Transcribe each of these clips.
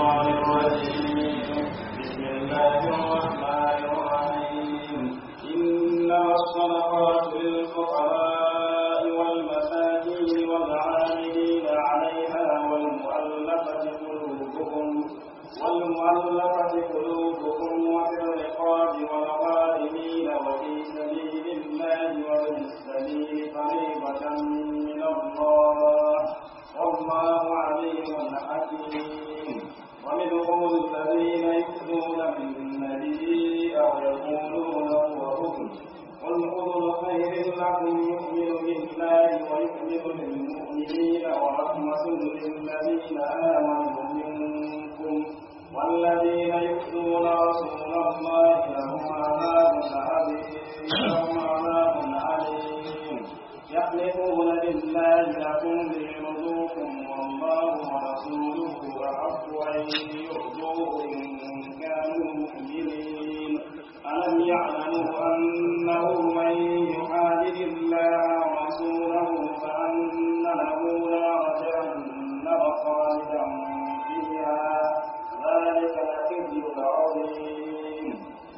الشيطان الرجيم بسم الله الرحمن الرحيم إنما الصدقات للفقراء والمساكين والعاملين عليها والمؤلفة قلوبهم والمؤلفة قلوبهم وفي الرقاب والغارمين وفي سبيل الله وابن السبيل فريضة من الله والله عليم حكيم ومنهم الذين يؤذون النبي أو يقولون هو أذن قل أذن خير لكم يؤمن بالله ويؤمن للمؤمنين ورحمة للذين آمنوا منكم والذين يؤذون رسول الله لهم عذاب عظيم لهم عذاب عليم يحلفون بالله لكم ليرضوكم والله ورسوله أحق أن يرضوه إن كانوا مؤمنين ألم يعلموا أنه من يحادد الله ورسوله فأن له نار جهنم خالدا فيها ذلك الخزي العظيم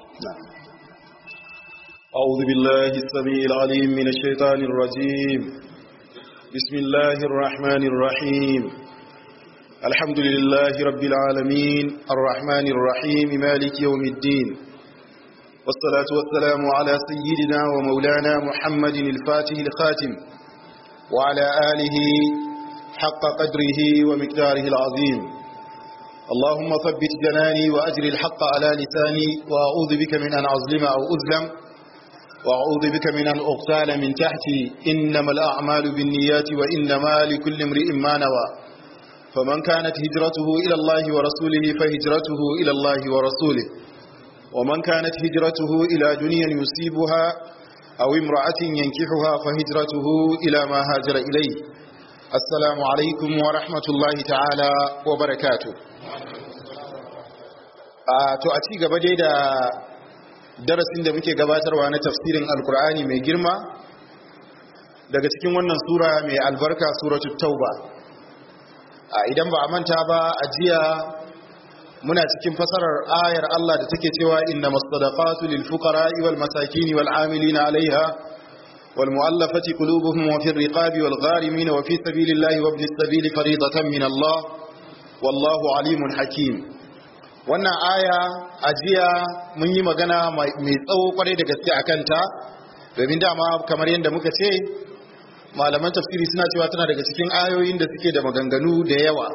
أعوذ بالله السميع العليم من الشيطان الرجيم بسم الله الرحمن الرحيم الحمد لله رب العالمين الرحمن الرحيم مالك يوم الدين والصلاة والسلام على سيدنا ومولانا محمد الفاتح الخاتم وعلى آله حق قدره ومقداره العظيم اللهم ثبت جناني وأجر الحق على لساني وأعوذ بك من أن أظلم أو أظلم وأعوذ بك من أن أغتال من تحتي إنما الأعمال بالنيات وإنما لكل امرئ ما نوى فمن كانت هجرته إلى الله ورسوله فهجرته إلى الله ورسوله ومن كانت هجرته إلى دنيا يصيبها أو امرأة ينكحها فهجرته إلى ما هاجر إليه السلام عليكم ورحمة الله تعالى وبركاته a to a ci gaba dai da darasin da muke gabatarwa na tafsirin alkur'ani mai girma daga cikin wannan sura mai albarka suratul tauba a idan ba a manta ba a jiya muna cikin fasarar ayar Allah da take cewa innamas sadaqatu lil fuqara'i wal masakin wal 'amilina 'alayha wal mu'allafati qulubuhum wa fir riqabi wal gharimin wa fi sabilillahi wa ibnis sabili fariidatan min Allah wallahu 'alimun hakim wannan aya a jiya mun yi magana mai tsawo kwarai da gaske a kanta domin dama kamar yadda muka ce malaman tafsiri suna cewa tana daga cikin ayoyin da suke da maganganu da yawa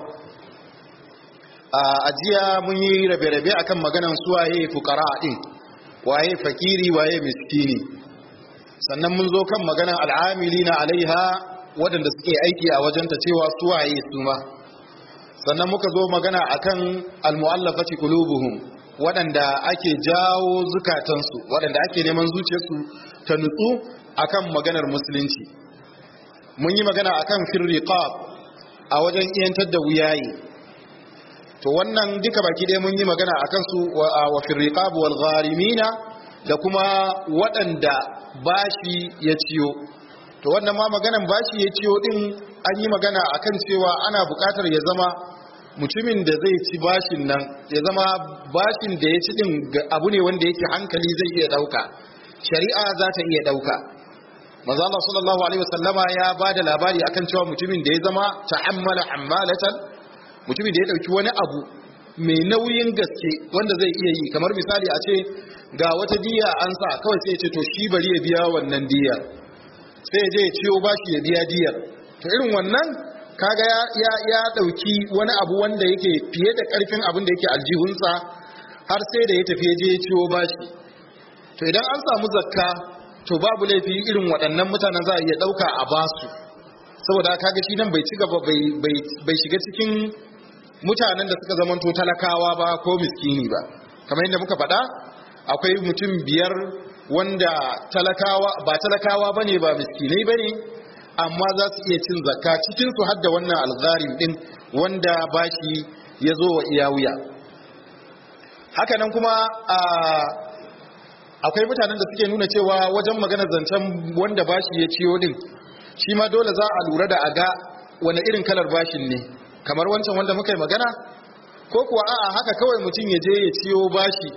a jiya mun yi rabe-rabe akan maganan suwaye fukara din waye fakiri waye miskini sannan mun zo kan maganan al'amili na alaiha waɗanda suke aiki a wajenta cewa suwaye su ma sannan muka zo magana akan almu'allafati qulubuhum waɗanda ake jawo zukatansu waɗanda ake neman zuciyarsu ta nutsu akan maganar musulunci mun yi magana akan firriqab a wajen iyantar da wuyayi to wannan duka baki ɗaya mun yi magana akan su wa firriqab wal gharimina da kuma waɗanda bashi ya ciyo to wannan ma maganan bashi ya ciyo din an yi magana akan cewa ana buƙatar ya zama mutumin da zai ci bashin nan ya zama bashin da ya ci din abu ne wanda yake hankali zai iya dauka shari'a za ta iya dauka manzo Allah sallallahu alaihi wasallama ya bada labari akan cewa mutumin da ya zama ta'ammala ammalatan mutumin da ya dauki wani abu mai nauyin gaske wanda zai iya yi kamar misali a ce ga wata diya an sa kawai sai ya ce to shi bari ya biya wannan diyar sai ya je ya ciyo bashi ya biya diyar to irin wannan kaga ya ya ya dauki wani abu wanda yake fiye da karfin abin da yake aljihunsa har sai da ya tafi ya je ya ciwo bashi to idan an samu zakka to babu laifi irin waɗannan mutanen za a iya ɗauka a basu saboda kaga shi nan bai ci gaba bai shiga cikin mutanen da suka zamanto talakawa ba ko miskini ba kamar yadda muka faɗa akwai mutum biyar wanda talakawa ba talakawa bane ba miskinai bane amma za su iya cin zakka cikin su hadda wannan algharim din wanda bashi ya zo wa iya wuya haka nan kuma akwai mutanen da suke nuna cewa wajen magana zancen wanda bashi ya ciyo din shi ma dole za a lura da a ga wani irin kalar bashin ne kamar wancan wanda muka yi magana ko kuwa a'a haka kawai mutum ya je ya ciyo bashi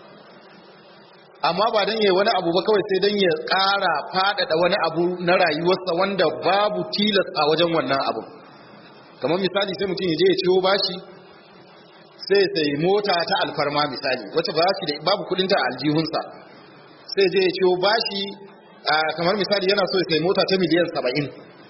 amma ba don yayi wani abu ba kawai sai don ya ƙara faɗaɗa wani abu na rayuwarsa wanda babu tilas a wajen wannan abu kamar misali sai mutum ya je ya ciyo bashi sai sai mota ta alfarma misali wacce ba shi da babu kudinta a aljihunsa sai je ya ciyo bashi kamar misali yana so ya sai mota ta miliyan saba'in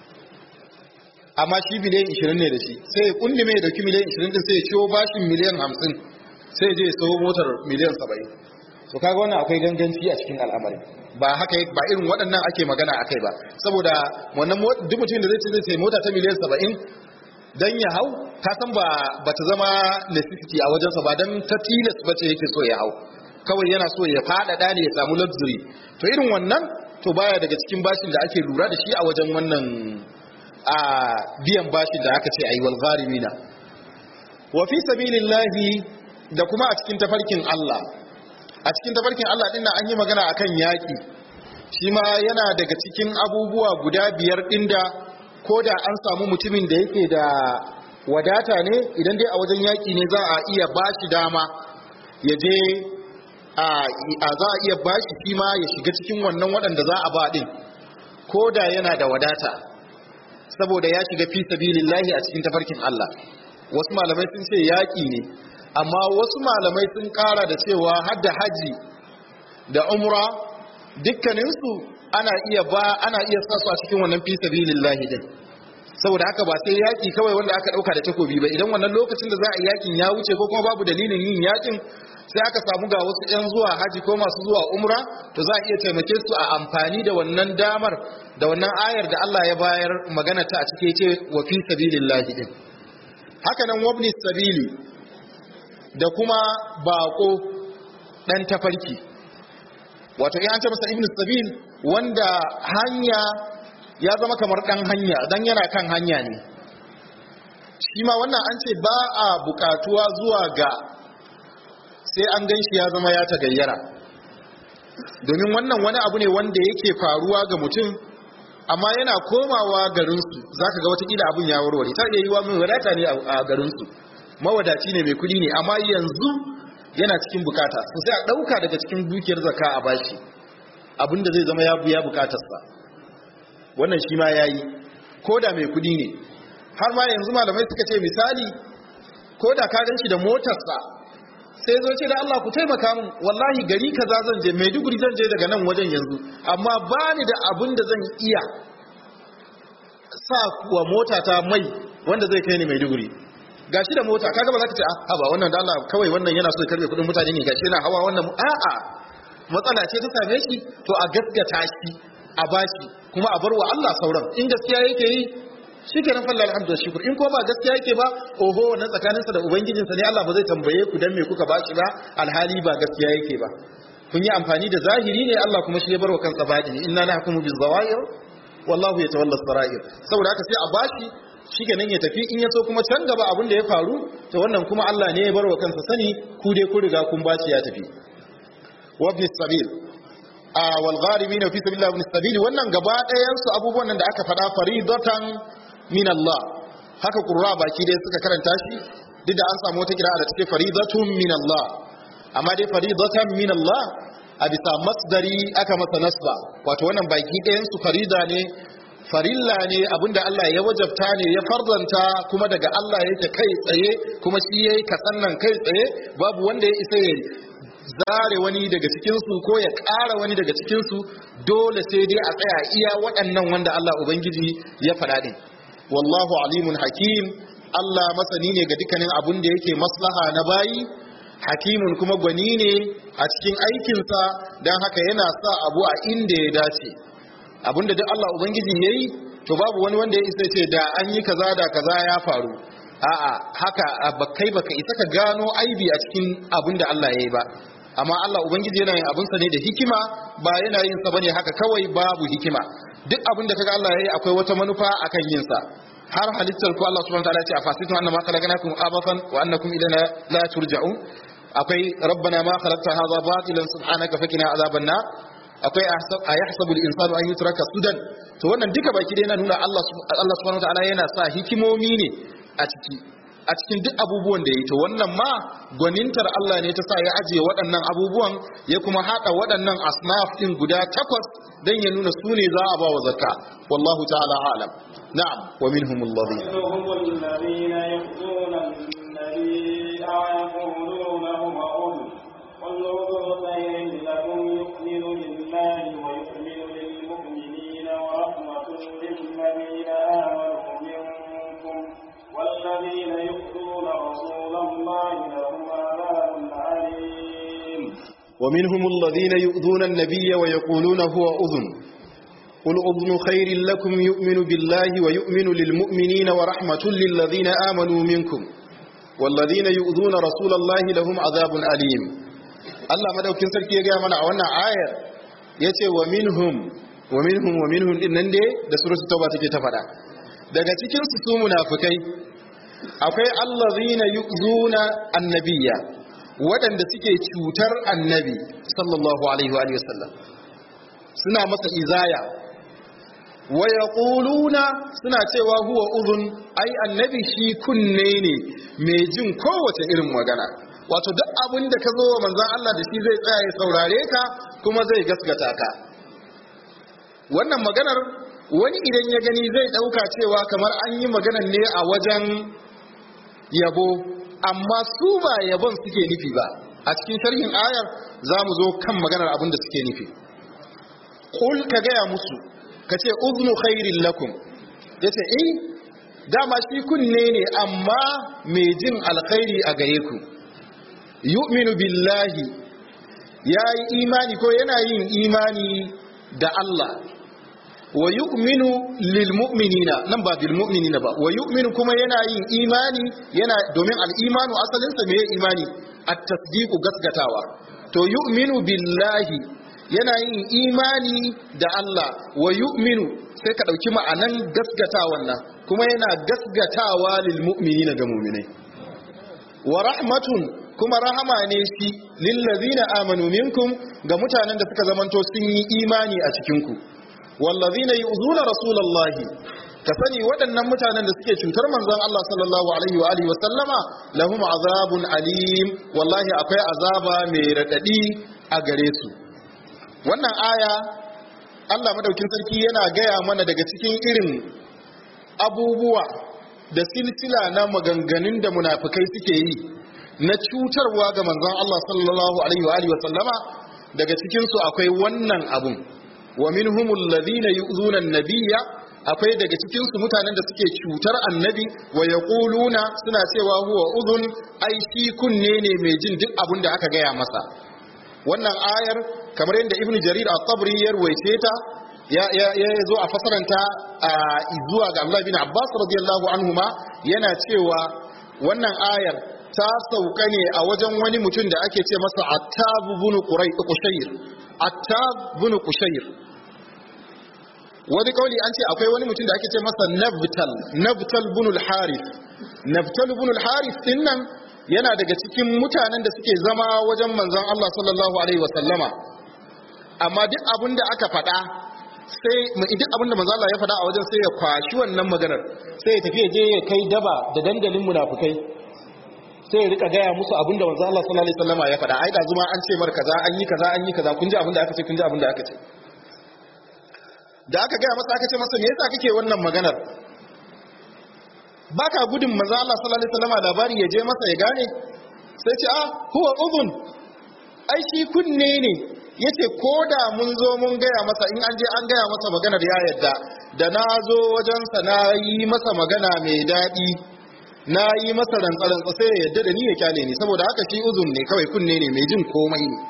amma shi miliyan ishirin ne da shi sai ya kundi mai dauki miliyan ishirin din sai ya ciyo bashin miliyan hamsin sai ya je ya sayo motar miliyan saba'in to kaga wannan akwai ganganci a cikin al'amari ba haka ba irin waɗannan ake magana akai ba saboda wannan duk mutum da zai ce zai sai mota ta miliyan saba'in dan ya hau ka san ba ta zama necessity a wajensa ba dan ta tilas ba ce yake so ya hau kawai yana so ya faɗaɗa ne ya samu luxury to irin wannan to baya daga cikin bashin da ake lura da shi a wajen wannan a biyan bashin da aka ce ayi wal gharimina wa fi sabilillahi da kuma a cikin tafarkin Allah a cikin tafarkin Allah din an yi magana akan yaki shi ma yana daga cikin abubuwa guda biyar din da ko da an samu mutumin da yake da wadata ne idan dai a wajen yaƙi ne za a iya bashi dama ya je a za a iya bashi shi ma ya shiga cikin wannan waɗanda za a ba ɗin ko da yana da wadata saboda ya shiga fi sabilillahi a cikin tafarkin Allah wasu malamai sun ce yaƙi ne amma wasu malamai sun ƙara da cewa har da haji da umra dukkaninsu ana iya ba ana iya sa su a cikin wannan fi sabilillahi din saboda haka ba sai yaki kawai wanda aka dauka da takobi ba idan wannan lokacin da za a yakin ya wuce ko kuma babu dalilin yin yakin sai aka samu ga wasu yan zuwa haji ko masu zuwa umra to za a iya taimake su a amfani da wannan damar da wannan ayar da Allah ya bayar magana ta a cike ce wa fi sabilillahi din haka nan wabni sabili da kuma bako dan tafarki wato in an ce masa ibnu sabil wanda hanya ya zama kamar dan hanya dan yana kan hanya ne shi ma wannan an ce ba a bukatuwa zuwa ga sai an gan shi ya zama ya tagayyara domin wannan wani abu ne wanda yake faruwa ga mutum amma yana komawa garinsu za ka ga watakila abin ya warware ta iya yi wa mai wadata ne a garinsu mawadaci ne mai kudi ne amma yanzu yana cikin bukata su sai a ɗauka daga cikin dukiyar zaka a bashi abinda zai zama ya buya bukatarsa wannan shi ma ya yi ko da mai kudi ne har ma yanzu malamai suka ce misali ko da ka gan shi da motarsa sai zo ce da Allah ku taimaka min wallahi gari kaza zan je Maiduguri zan je daga nan wajen yanzu amma ba ni da abin da zan iya sa wa mota ta mai wanda zai kai ni Maiduguri gashi da mota kaga ba za ka ce a ba wannan da Allah kawai wannan yana so ya karbe kudin mutane ne gashi yana hawa wannan a'a matsala ce ta same shi to a gaskata shi a bashi kuma a bar wa Allah sauran in gaskiya yake yi shi ke nan falla alhamdu shukur in ko ba gaskiya yake ba oho wannan tsakaninsa da ubangijinsa ne Allah ba zai tambaye ku dan me kuka bashi ba alhali ba gaskiya yake ba kun yi amfani da zahiri ne Allah kuma shi ya barwa kansa baɗini inna nahkumu biz zawahir wallahu yatawalla sarair saboda haka sai a bashi shi ke nan ya tafi in ya so kuma can gaba abin da ya faru to wannan kuma Allah ne ya barwa kansa sani ku dai ku riga kun bashi ya tafi wa ibn sabil a wal gharimin fi sabilillah ibn sabil wannan gaba ɗayan su abubuwan nan da aka faɗa faridatan min Allah haka qurra baki dai suka karanta shi duk da an samu wata kira da take faridatun min Allah amma dai faridatan min Allah a bisa masdari aka masa nasba wato wannan baki ɗayan su farida ne farilla ne abinda Allah ya wajabta ne ya farzanta kuma daga Allah yake kai tsaye kuma shi yayi kasan nan kai tsaye babu wanda ya isa ya zare wani daga cikinsu ko ya ƙara wani daga cikinsu dole sai dai a tsaya iya waɗannan wanda Allah Ubangiji ya faɗa ɗin. Wallahu alimun hakim Allah masani ne ga dukkanin abin da yake maslaha na bayi, hakimun kuma gwani ne a cikin aikinsa don haka yana sa abu a inda ya dace. Abin da duk Allah Ubangiji ya yi, to babu wani wanda ya isa ce da an yi kaza da kaza ya faru. A'a haka kai baka isa ka gano aibi a cikin abin da Allah ya yi ba. amma Allah ubangiji yana yin abinsa ne da hikima ba yana yin sa bane haka kawai babu hikima duk abin da kaga Allah yayi akwai wata manufa akan yin sa har halittar ku Allah subhanahu wa ta'ala ya ce afasitu annama khalaqnakum abathan wa annakum ilayna la turja'un akwai rabbana ma khalaqta hadha batilan subhanaka fakina azaban nar akwai a yahsabu al-insanu an yutraka sudan to wannan duka baki dai yana nuna Allah Allah subhanahu wa ta'ala yana sa hikimomi ne a ciki a cikin duk abubuwan da ya yi to wannan ma gwanintar Allah ne ta sa ya ajiye waɗannan abubuwan ya kuma haɗa waɗannan asnaf ɗin guda takwas don ya nuna su ne za a ba wa zakka wallahu ta'ala alam na'am wa minhum alladhina منهم الذين يؤذون النبي ويقولون هو أذن قل أذن خير لكم يؤمن بالله ويؤمن للمؤمنين ورحمة للذين آمنوا منكم والذين يؤذون رسول الله لهم عذاب أليم ومنهم الذين يؤذون النبي ويقولون هو أذن قل أذن خير لكم يؤمن بالله ويؤمن للمؤمنين ورحمة للذين آمنوا منكم والذين يؤذون رسول الله لهم عذاب أليم الله مدوكين سركي يا mana a wannan ayar yace wa minhum wa minhum wa minhum din nan dai da suratul tauba take ta fada daga cikin su su munafikai akwai allazina yu'zuna annabiyya waɗanda suke cutar annabi sallallahu alaihi wa sallam suna masa izaya wa yaquluna suna cewa huwa uzun ai annabi shi kunne ne mai jin kowace irin magana wato duk abin da ka zo wa manzon Allah da shi zai tsaya ya saurare ka kuma zai gaskata ka wannan maganar wani idan ya gani zai dauka cewa kamar an yi maganar ne a wajen yabo amma su ba yabon suke nufi ba a cikin sharhin ayar za mu zo kan maganar abin da suke nufi kul ka gaya musu ka ce uznu khairin lakum ya ce eh dama shi kunne ne amma mai jin alkhairi a gare ku yu'minu billahi ya yi imani ko yana yin imani da Allah wa yu'minu lil mu'minina nan ba bil mu'minina ba wa yu'minu kuma yana yin imani yana domin al imanu asalin sa meye imani at tasdiqu gasgatawa to yu'minu billahi yana yin imani da Allah wa yu'minu sai ka dauki ma'anan gasgatawan nan kuma yana gasgatawa lil mu'minina ga mu'minai wa rahmatun kuma rahama ne shi lil ladzina amanu minkum ga mutanen da suka zamanto sun yi imani a cikin ku wallazina yu'zuna rasulullahi ka sani waɗannan mutanen da suke cutar manzon Allah sallallahu alaihi wa alihi wa sallama lahum azabun alim wallahi akwai azaba mai radadi a gare su wannan aya Allah madaukin sarki yana gaya mana daga cikin irin abubuwa da silsila na maganganun da munafikai suke yi na cutarwa ga manzon Allah sallallahu alaihi wa alihi wa sallama daga cikin su akwai wannan abun wa minhumul ladhina yu'zuna an-nabiyya akwai daga cikin su mutanen da suke cutar annabi wa yaquluna suna cewa huwa udhun ai shi kunne ne mai jin duk abin da aka gaya masa wannan ayar kamar yadda ibnu jarir at-tabri ya ruwaice ta ya ya ya zo a fasaranta zuwa ga Abdullah bin Abbas radiyallahu anhuma yana cewa wannan ayar ta sauka ne a wajen wani mutum da ake ce masa Attab ibn Qushayr Attab ibn Qushayr wani kauli an ce akwai wani mutum da ake ce masa Nabtal Nabtal ibn al-Harith Nabtal ibn al-Harith dinnan yana daga cikin mutanen da suke zama wajen manzon Allah sallallahu alaihi wasallama amma duk abin da aka faɗa sai duk abin da manzon Allah ya faɗa a wajen sai ya kwashi wannan maganar sai ya tafi ya je ya kai daba da dandalin munafukai sai ya rika gaya musu abin da manzon Allah sallallahu alaihi wasallama ya faɗa ai da zuma an ce mar kaza an yi kaza an yi kaza kun ji abin da aka ce kun ji abin da aka ce da aka gaya masa aka ce masa me yasa kake wannan maganar baka gudun manzo Allah sallallahu alaihi wasallam labari ya je masa ya gane sai ce ah huwa udhun ai shi kunne ne yace koda mun zo mun gaya masa in an je an gaya masa maganar ya yadda da na zo wajen sa na yi masa magana mai dadi na yi masa rantsarantsa sai ya yadda da ni ya kyale ni saboda haka shi uzun ne kawai kunne ne mai jin komai ne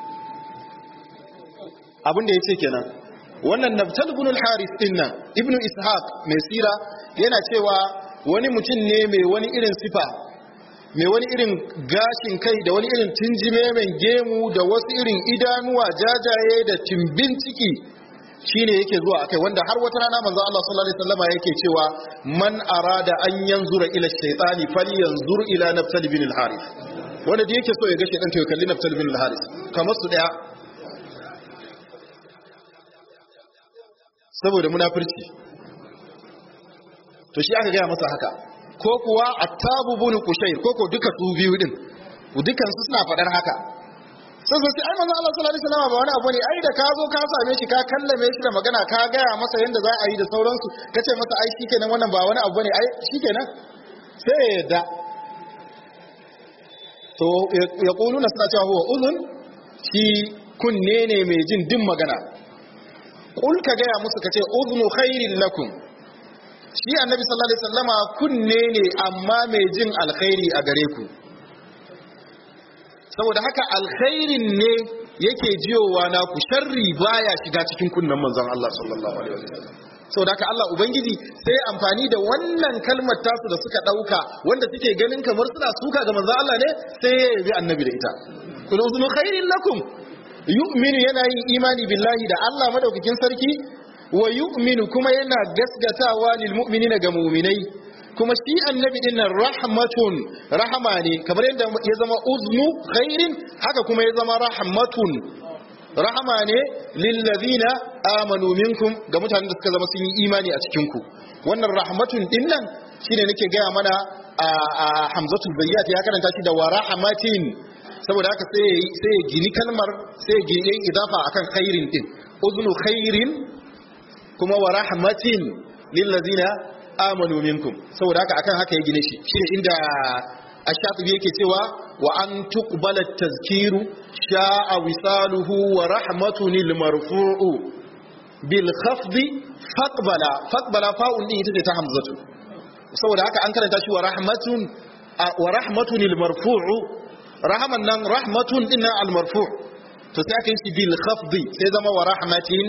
abin da yace kenan wannan nabtal ibn al-harith dinnan ibnu ishaq mai sira yana cewa wani mutum ne mai wani irin sifa mai wani irin gashin kai da wani irin tinjime mai gemu da wasu irin idanuwa jajaye da timbin ciki shine yake zuwa akai wanda har wata rana manzo Allah sallallahu alaihi wasallama yake cewa man arada an yanzura ila shaytani falyanzur ila nafsal bin al-harith wanda da yake so ya ga shaytan to ya kalli nafsal bin al-harith kamar su daya saboda munafurci to shi aka gaya masa haka ko kuwa attabu bin kushair ko ko duka su biyu din dukan su suna fadar haka sai sai ai manzo Allah sallallahu alaihi wasallam ba wani abu ne ai da ka zo ka same shi ka kallame shi da magana ka gaya masa yanda za a yi da sauransu kace masa ai shikenan wannan ba wani abu ne ai shikenan sai ya yadda to ya kuluna suna cewa huwa uzun shi kunne ne mai jin din magana kul ka gaya musu kace uznu khairin lakum shi annabi sallallahu alaihi wasallama kunne ne amma mai jin alkhairi a gare ku saboda haka alkhairin ne yake jiyowa na ku sharri baya shiga cikin kunnen manzon Allah sallallahu alaihi wasallam saboda haka Allah ubangiji sai amfani da wannan kalmar tasu da suka dauka wanda suke ganin kamar suna suka ga manzon Allah ne sai ya yabi annabi da ita kul uznu khairin lakum yu'minu yana yin imani billahi da Allah madaukakin sarki wa yu'minu kuma yana gasgatawa lil mu'minina ga mu'minai kuma shi annabi din nan rahmatun rahama ne kamar yadda ya zama uznu khairin haka kuma ya zama rahmatun rahama ne lil ladina amanu minkum ga mutanen da suka zama sun yi imani a cikin ku wannan rahmatun din nan shine nake gaya mana a hamzatul bayyat ya karanta shi da wa rahmatin saboda haka sai sai gini kalmar sai gini idafa akan khairin din uznu khairin kuma wa rahmatin lil ladina amanu minkum saboda haka akan haka ya gine shi shine inda ash-shatibi yake cewa wa an tuqbala at-tazkiru sha'a wisaluhu wa rahmatun lil marfu'u bil khafdi faqbala faqbala fa'un din ita ce ta hamzatu saboda haka an karanta shi wa rahmatun wa rahmatun lil marfu'u rahaman nan rahmatun din al marfu' to sai aka yi shi bil khafdi sai zama wa rahmatin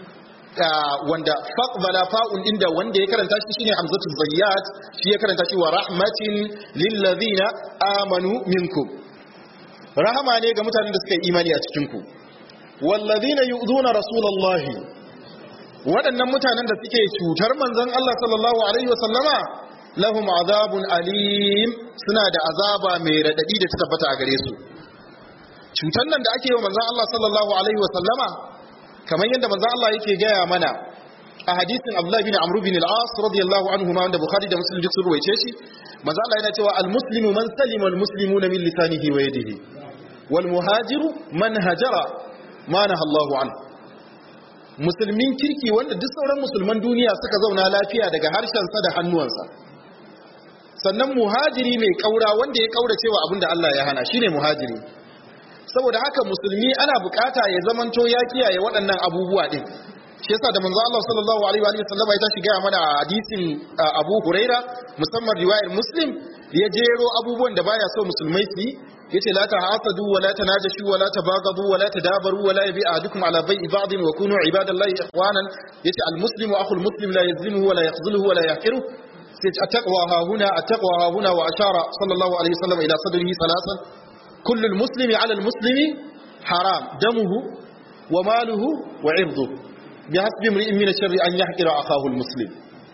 wanda faqbala fa'un inda wanda ya karanta shi shine hamzatu zayyat shi ya karanta shi wa rahmatin lil ladina amanu minkum rahama ne ga mutanen da suka yi imani a cikin ku wal ladina yu'dhuna rasulullahi waɗannan mutanen da suke cutar manzon Allah sallallahu alaihi wa sallama lahum azabun alim suna da azaba mai radadi da ta tabbata a gare su cutar nan da ake yi wa manzon Allah sallallahu alaihi wa sallama kamar yadda manzo Allah yake gaya mana a hadisin Abdullah bin Amr bin al-As radiyallahu anhu ma wanda Bukhari da Muslim duk sun ruwaice shi manzo Allah yana cewa al-muslimu man salima al-muslimuna min lisanihi wa yadihi wal muhajiru man hajara ma naha Allahu an musulmin kirki wanda duk sauran musulman duniya suka zauna lafiya daga harshensa da hannuwansa sannan muhajiri mai kaura wanda ya kaura cewa abinda Allah ya hana shine muhajiri saboda haka musulmi ana bukata ya zamanto ya kiyaye waɗannan abubuwa din shi yasa da manzo Allah sallallahu alaihi wa sallam ya tashi gaya mana a hadisin Abu Huraira musamman riwayar Muslim ya jero abubuwan da baya so musulmai su yi yace la tahasadu wa la tanajashu wa la tabagadu wa la tadabaru wa la yabi ahadukum ala bai'i ba'din wa kunu ibadallahi ikhwanan yace al muslimu akhul muslim la yazlimuhu wa la yakhzuluhu wa la yahqiru sai attaqwa ha huna attaqwa ha huna wa ashara sallallahu alaihi wasallam ila sadrihi salasan كل المسلم على المسلم حرام دمه وماله وعرضه بحسب امرئ من الشر ان يحقر اخاه المسلم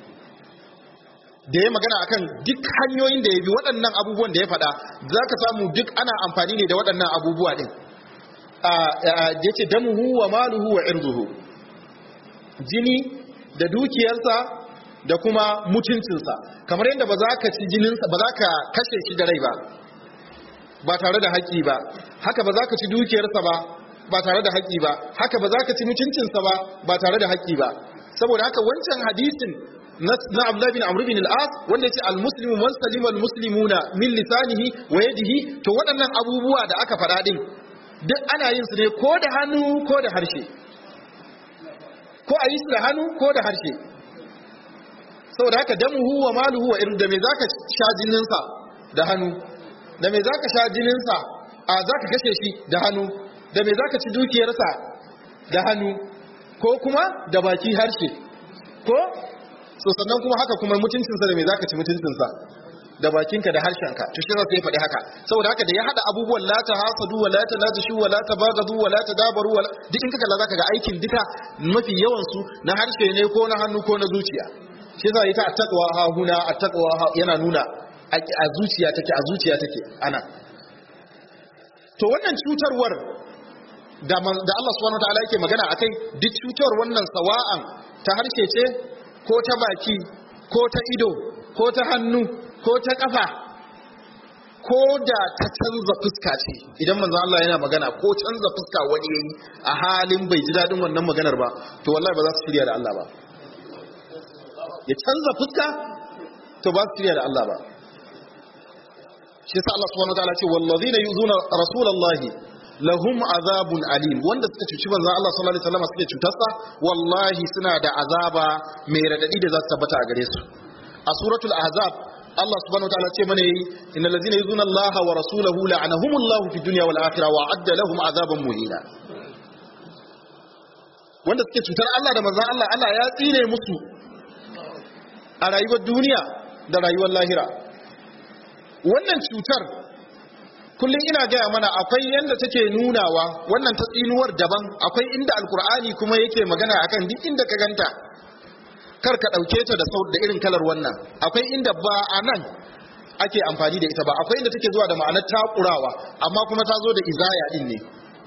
da ya magana akan duk hanyoyin da ya bi waɗannan abubuwan da ya faɗa za ka samu duk ana amfani ne da waɗannan abubuwa ɗin ya ce damuhu wa maluhu wa irzuhu jini da dukiyarsa da kuma mutuncinsa kamar yadda ba za ka ci jininsa ba za ka kashe shi da rai ba ba tare da haƙƙi ba haka ba za ka ci dukiyarsa ba ba tare da haƙƙi ba haka ba za ka ci mutuncinsa ba ba tare da haƙƙi ba saboda haka wancan hadisin na Abdullah bin Amr bin al-As wanda yace al-muslimu man salima al-muslimuna min lisanihi wa yadihi to waɗannan abubuwa da aka faɗa din duk ana yin su ne ko da hannu ko da harshe ko a yi su da hannu ko da harshe saboda haka damuhu wa maluhu wa irin da me zaka sha jininsa da hannu da me za ka sha jininsa a za ka kashe shi da hannu da me za ka ci dukiyarsa da hannu ko kuma da baki harshe ko so sannan kuma haka kuma mutuncinsa da me za ka ci mutuncinsa da bakinka da harshenka to shi sai faɗi haka saboda haka da ya hada abubuwan la ta hasadu wa la ta najishu wa la ta bagadu wa la ta dabaru wa duk in ka kalla zaka ga aikin duka mafi yawan su na harshe ne ko na hannu ko na zuciya shi yasa ita attaqwa ha huna attaqwa yana nuna a zuciya take a zuciya take ana to wannan cutarwar da da Allah subhanahu wataala yake magana akai duk cutarwar wannan sawa'an ta harshe ce ko ta baki ko ta ido ko ta hannu ko ta kafa ko da ta canza fuska ce idan manzo Allah yana magana ko canza fuska wani yayi a halin bai ji dadin wannan maganar ba to wallahi ba za su shirya da Allah ba ya canza fuska to ba su shirya da Allah ba shi yasa Allah subhanahu wataala ce wallazina yuzuna rasulullahi lahum azabun alim wanda suka cuci manzon Allah sallallahu alaihi wasallam suke cutarsa wallahi suna da azaba mai radadi da za su tabbata a gare su a suratul ahzab Allah subhanahu wataala ce mana yi innal ladzina yuzuna Allah wa rasulahu la'anahumullahu fid dunya wal akhirah wa adda lahum azaban muhina wanda suke cutar Allah da manzon Allah Allah ya tsine musu a rayuwar duniya da rayuwar lahira wannan cutar kullum ina gaya mana akwai yadda take nunawa wannan ta tsinuwar daban akwai inda alkur'ani kuma yake magana akan duk inda ka ganta kar ka ɗauke ta da sau da irin kalar wannan akwai inda ba a nan ake amfani da ita ba akwai inda take zuwa da ma'anar takurawa amma kuma ta zo da izaya din ne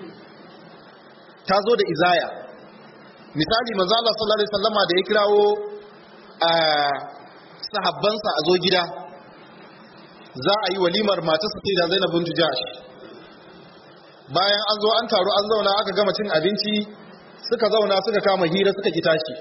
ta zo da izaya misali manzo Allah sallallahu alaihi wasallama da ya kirawo a sahabbansa a zo gida za a yi walimar matarsa sai da Zainab bintu Jahsh bayan an zo an taru an zauna aka gama cin abinci suka zauna suka kama hira suka ki tashi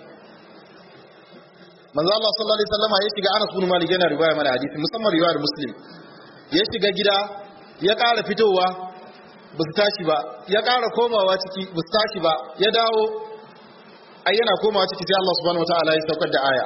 manzo Allah sallallahu alaihi wasallama ya shiga Anas bin Malik yana riwaya mana hadisi musamman riwayar Muslim ya shiga gida ya ƙara fitowa ba su tashi ba ya ƙara komawa ciki ba su tashi ba ya dawo ai yana komawa ciki sai Allah subhanahu wataala ya saukar da aya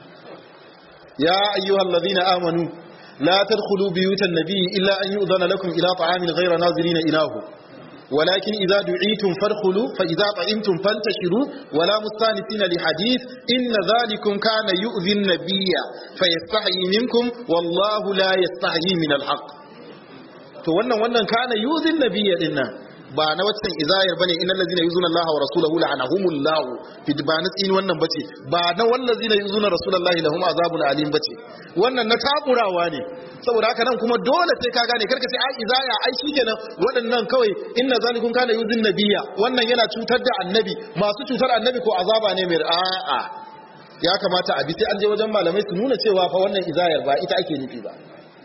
ya ayyuhal ladina amanu la tadkhulu buyutan nabiy illa an yu'dhana lakum ila ta'amin ghayra nazirina inahu ولكن إذا دعيتم فادخلوا فإذا طعمتم فانتشروا ولا مستانسين لحديث إن ذلكم كان يؤذي النبي فيستحيي منكم والله لا يستحيي من الحق to wannan wannan kana yuzin nabiyya dinnan ba na waccan izayar bane innal ladzina yuzuna Allah wa rasulahu la'anahumullahu fi in wannan bace ba na wallazina yuzuna rasulullahi lahum azabun alim bace wannan na takurawa ne saboda haka nan kuma dole sai ka gane karka sai ai izaya ai shikenan waɗannan kawai inna zalikum kana yuzin nabiyya wannan yana cutar da annabi masu cutar annabi ko azaba ne mai a'a ya kamata a bi sai an je wajen malamai su nuna cewa fa wannan izayar ba ita ake nufi ba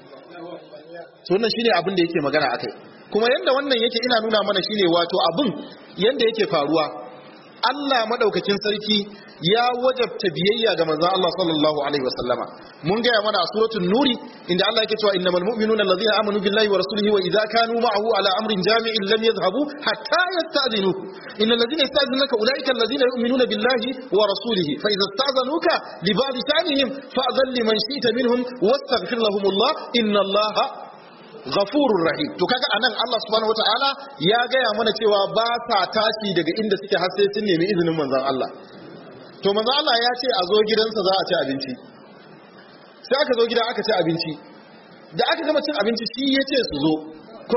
to wannan shine abin da yake magana akai kuma yanda wannan yake ina nuna mana shine wato abin yanda yake faruwa Allah madaukakin sarki ya wajabta biyayya ga manzon Allah sallallahu alaihi wasallama mun gaya mana a suratul nuri inda Allah yake cewa innamal mu'minuna allazina amanu billahi wa rasulihi wa idza kanu ma'ahu ala amrin jami'in lam yadhhabu hatta yasta'dhinuhu innal ladzina yasta'dhinunaka ulaika allazina yu'minuna billahi wa rasulihi fa idza ista'dhanuka li ba'd sha'nihim fa'dhan liman shi'ta minhum wastaghfir lahumullah innallaha ghafurur rahim to kaga anan Allah subhanahu wataala ya gaya mana cewa ba sa tashi daga inda suke har sai sun nemi izinin manzon Allah to manzon Allah ya ce a zo gidansa za a ci abinci sai aka zo gida aka ci abinci da aka gama cin abinci shi ya ce su zo ko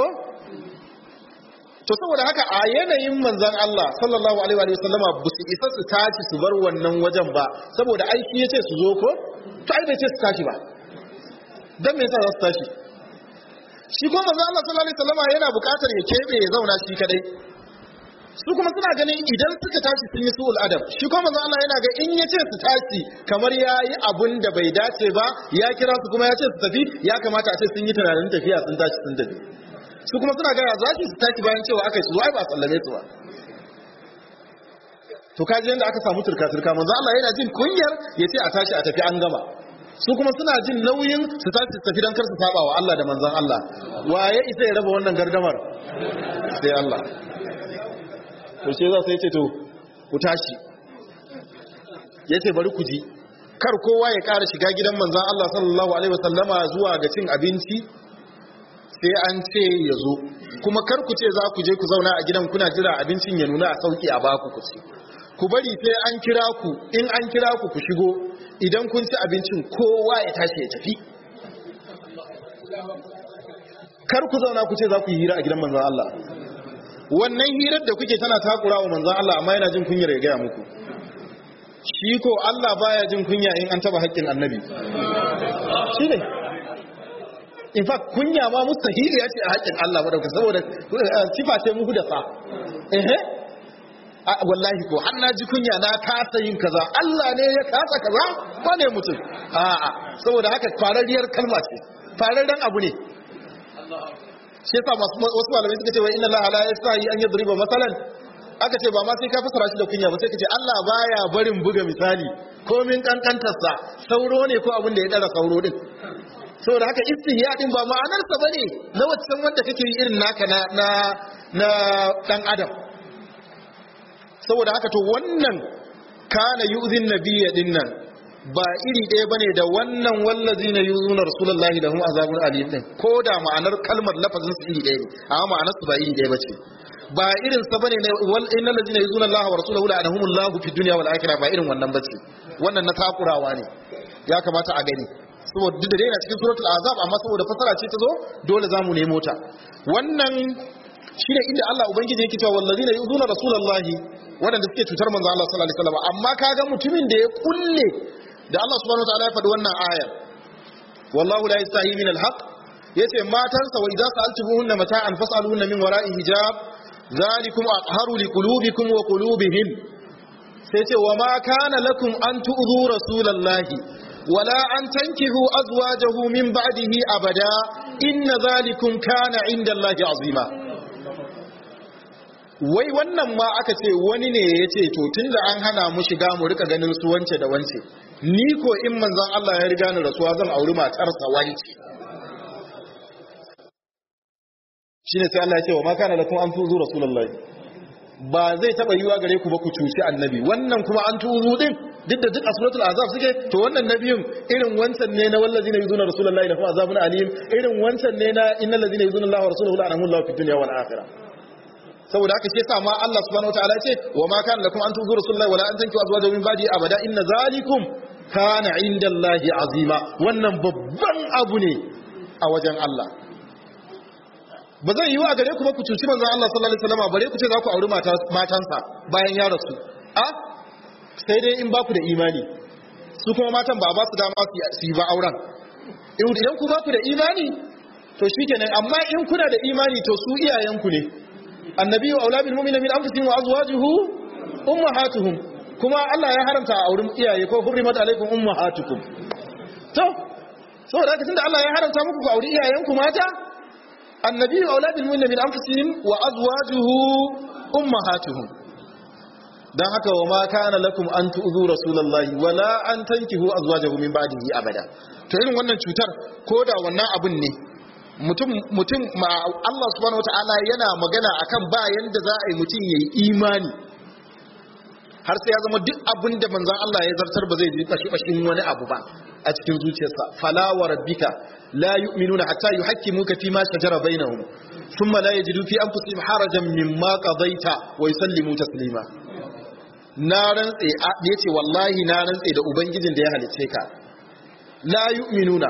to saboda haka a yanayin manzon Allah sallallahu alaihi wa sallama ba su isa su tashi su bar wannan wajen ba saboda ai shi ya ce su zo ko to ai bai ce su tashi ba dan me yasa za su tashi shi kuma manzo Allah sallallahu alaihi wasallam yana buƙatar ya kebe ya zauna shi kadai su kuma suna ganin idan suka tashi sun yi su'ul adab shi kuma manzo Allah yana ga in yace su tashi kamar yayi abun da bai dace ba ya kira su kuma ya ce su tafi ya kamata a ce sun yi tunanin tafiya sun tashi sun tafi su kuma suna ga ya za su tashi bayan cewa aka yi su ai ba sallame su ba to kaji yanda aka samu turka turka manzo Allah yana jin kunyar yace a tashi a tafi an gama su kuma suna jin nauyin su tashi tafi don kar su saba wa Allah da manzon Allah waye isa ya raba wannan gardamar sai Allah to sai za sai ce to ku tashi yace bari ku ji kar kowa ya ƙara shiga gidan manzon Allah sallallahu alaihi wasallama zuwa ga cin abinci sai an ce ya zo kuma kar ku ce za ku je ku zauna a gidan kuna jira abincin ya nuna a sauki a baku ku ci ku bari sai an kira ku in an kira ku ku shigo idan kun ci abincin kowa ya tashi ya tafi kar ku zauna ku ce za ku yi hira a gidan manzan Allah wannan hirar da kuke tana takura wa manzan Allah amma yana jin kunyar ya gaya muku shi ko Allah baya jin kunya in an taba haƙƙin annabi shi ne in fact kunya ma mustahili ya ce a haƙƙin Allah madauka saboda sifa ce muku da sa ehe wallahi ko har na ji kunya na kasa yin kaza Allah ne ya kasa kaza ba ne mutum a'a saboda haka farariyar kalma ce fararren abu ne shi yasa wasu malamai suka ce wa inna Allah la yastahi an yadriba masalan aka ce ba ma sai ka fasara shi da kunya ba sai ka ce Allah baya barin buga misali komin kankantarsa sauro ne ko abin da ya dara sauro din saboda haka istihya din ba ma'anarsa bane na wancan wanda kake yi irin naka na na na dan adam saboda haka to wannan kana yu'zin nabiyya dinnan ba iri ɗaya bane da wannan wallazina yuzuna rasulullahi lahum azabun alim din ko da ma'anar kalmar lafazin su iri ɗaya ne amma ma'anar su ba iri ɗaya bace ba irin sa bane ne wal innal ladina yuzuna allaha wa rasulahu la'anahumullahu fid dunya wal akhirah ba irin wannan bace wannan na takurawa ne ya kamata a gani saboda duk da dai na cikin suratul azab amma saboda fasara ce ta zo dole zamu nemo ta wannan shine inda Allah ubangiji yake cewa wallazina yuzuna rasulullahi wadanda suke cutar manzo Allah sallallahu alaihi wasallam amma kaga mutumin da ya kulle da Allah subhanahu wataala ya faɗi wannan ayar wallahu la yastahi min alhaq yace matansa wa idza sa'altumuhunna mata'an fas'aluhunna min wara'i hijab zalikum atharu liqulubikum wa qulubihim sai ce wa ma kana lakum an tu'dhu rasulallahi wala an tankihu azwajahu min ba'dihi abada inna zalikum kana 'inda Allahi 'azima wai wannan ma aka ce wani ne ya ce to tun da an hana mu shiga mu rika ganin su wance da wance ni ko in manzan Allah ya riga ni rasuwa zan auri matarsa wance shine sai Allah ya ce wa ma kana lakum an tuzu rasulullahi ba zai taba yiwa gare ku ba ku cuci annabi wannan kuma an tuzu din duk da duk a suratul azab suke to wannan nabiyun irin wancan ne na wallazina yuzuna rasulullahi da kuma azabun alim irin wancan ne na innal ladina yuzuna Allah wa rasuluhu la'anahumullahu fid dunya wal akhirah saboda haka shi yasa ma Allah subhanahu wataala ya ce wa ma kana lakum an tuzu rasulullahi wala an tankihu azwajahu min ba'di abada inna zalikum kana indallahi azima wannan babban abu ne a wajen Allah ba zai yi wa gare ku ba ku cuci manzon Allah sallallahu alaihi wasallam bare ku ce za ku auri matansa bayan ya rasu a sai dai in ba ku da imani su kuma matan ba ba su dama su yi ba auren idan ku ba ku da imani to shikenan amma in kuna da imani to su iyayenku ne annabi wa aulabil mu'mina min anfusihim wa azwajuhu ummahatuhum kuma Allah ya haramta a auren iyaye ko hurrimat alaikum ummahatukum to saboda haka tunda Allah ya haramta muku ku auri iyayenku mata annabi wa auladul mu'minin min anfusihim wa azwajuhu ummahatuhum dan haka wa ma kana lakum an tu'zu rasulullahi wala an tankihu azwajahu min ba'dihi abada to irin wannan cutar ko da wannan abun ne mutum mutum ma Allah subhanahu wataala yana magana akan ba yanda za a yi mutum yayi imani har sai ya zama duk abin da manzon Allah ya zartar ba zai ji kashi kashin wani abu ba a cikin zuciyarsa fala wa rabbika la yu'minuna hatta yuhakkimuka fi ma shajara bainahum thumma la yajidu fi anfusihim harajan mimma qadaita wa yusallimu taslima na rantse yace wallahi na rantse da ubangijin da ya halice ka la yu'minuna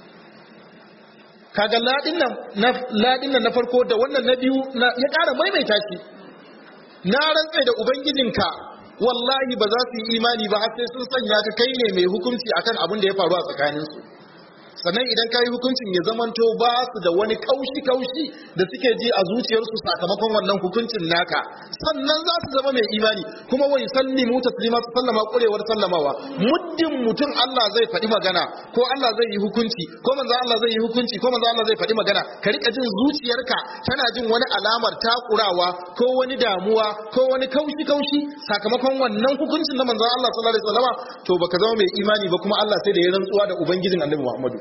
kaga ladin nan na ladin nan na farko da wannan na biyu ya ƙara maimaita shi na rantse da ubangijinka wallahi ba za su yi imani ba har sai sun sanya ka kai ne mai hukunci akan abin da ya faru a tsakaninsu sannan idan ka yi hukuncin ya zamanto ba su da wani kaushi-kaushi da suke ji a zuciyarsu sakamakon wannan hukuncin naka sannan za su zama mai imani kuma wai sallimu taslima su sallama kurewar sallamawa muddin mutum Allah zai faɗi magana ko Allah zai yi hukunci ko manzo Allah zai yi hukunci ko manzo Allah zai faɗi magana ka rika jin zuciyarka tana jin wani alamar takurawa ko wani damuwa ko wani kaushi-kaushi sakamakon wannan hukuncin na manzo Allah sallallahu alaihi wasallam to baka zama mai imani ba kuma Allah sai da ya rantsuwa da ubangijin Annabi Muhammadu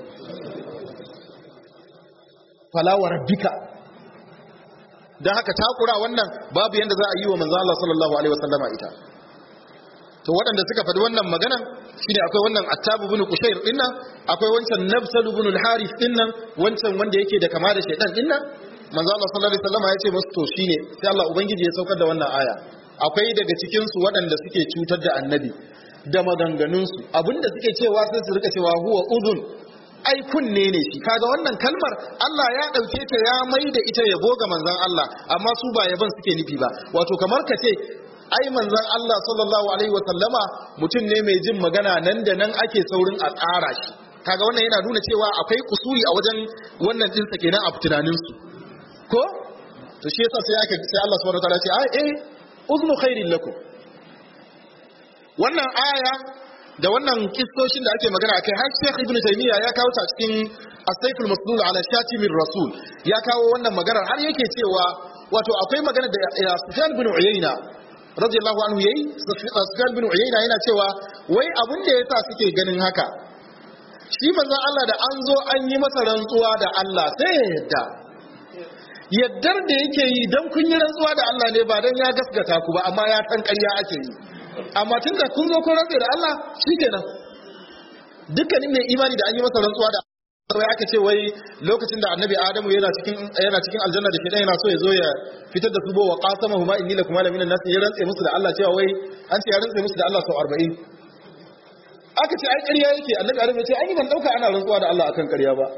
falawa rabbika dan haka takura wannan babu yanda za a yi wa manzo Allah sallallahu alaihi wasallama ita to waɗanda suka faɗi wannan magana shine akwai wannan Attab ibn Qushayr dinnan akwai wancan Nabsal ibn al-Harith dinnan wancan wanda yake da kama da shaytan dinnan manzo Allah sallallahu alaihi wasallama ya ce musu to shine sai Allah ubangiji ya saukar da wannan aya akwai daga cikin su waɗanda suke cutar da annabi da maganganunsu abinda suke cewa sai su rika cewa huwa udhun ai kunne ne shi kaga wannan kalmar Allah ya dauke ta ya mai da ita yabo ga manzon Allah amma su ba yaban suke nufi ba wato kamar ka ce ai manzon Allah sallallahu alaihi wa sallama mutum ne mai jin magana nan da nan ake saurin a tsara shi kaga wannan yana nuna cewa akwai kusuri a wajen wannan din sa kenan a tunanin su ko to shi yasa sai aka sai Allah subhanahu wataala ce ai eh uznu khairin lakum wannan aya da wannan kistoshin da ake magana akai har Sheikh Ibn Taymiyyah ya kawo ta cikin As-Sayful Maslul ala Shatimir Rasul ya kawo wannan magana har yake cewa wato akwai magana da Sufyan bin Uyayna radiyallahu anhu yayi Sufyan bin Uyayna yana cewa wai abun da yasa suke ganin haka shi manzon Allah da an zo an yi masa rantsuwa da Allah sai ya yadda yaddar da yake yi dan kun yi rantsuwa da Allah ne ba dan ya gaskata ku ba amma ya san ƙarya ake yi amma tun da kun zo kun rantsa da Allah shikenan dukkanin mai imani da an yi masa rantsuwa da wai aka ce wai lokacin da annabi adamu yana cikin yana cikin aljanna da shedan yana so ya zo ya fitar da su bo wa qasama huma inni lakum ala minan nas ya rantse musu da Allah cewa wai an ce ya rantse musu da Allah sau 40 aka ce ai ƙarya yake annabi adamu ya ce ai ban dauka ana rantsuwa da Allah akan ƙarya ba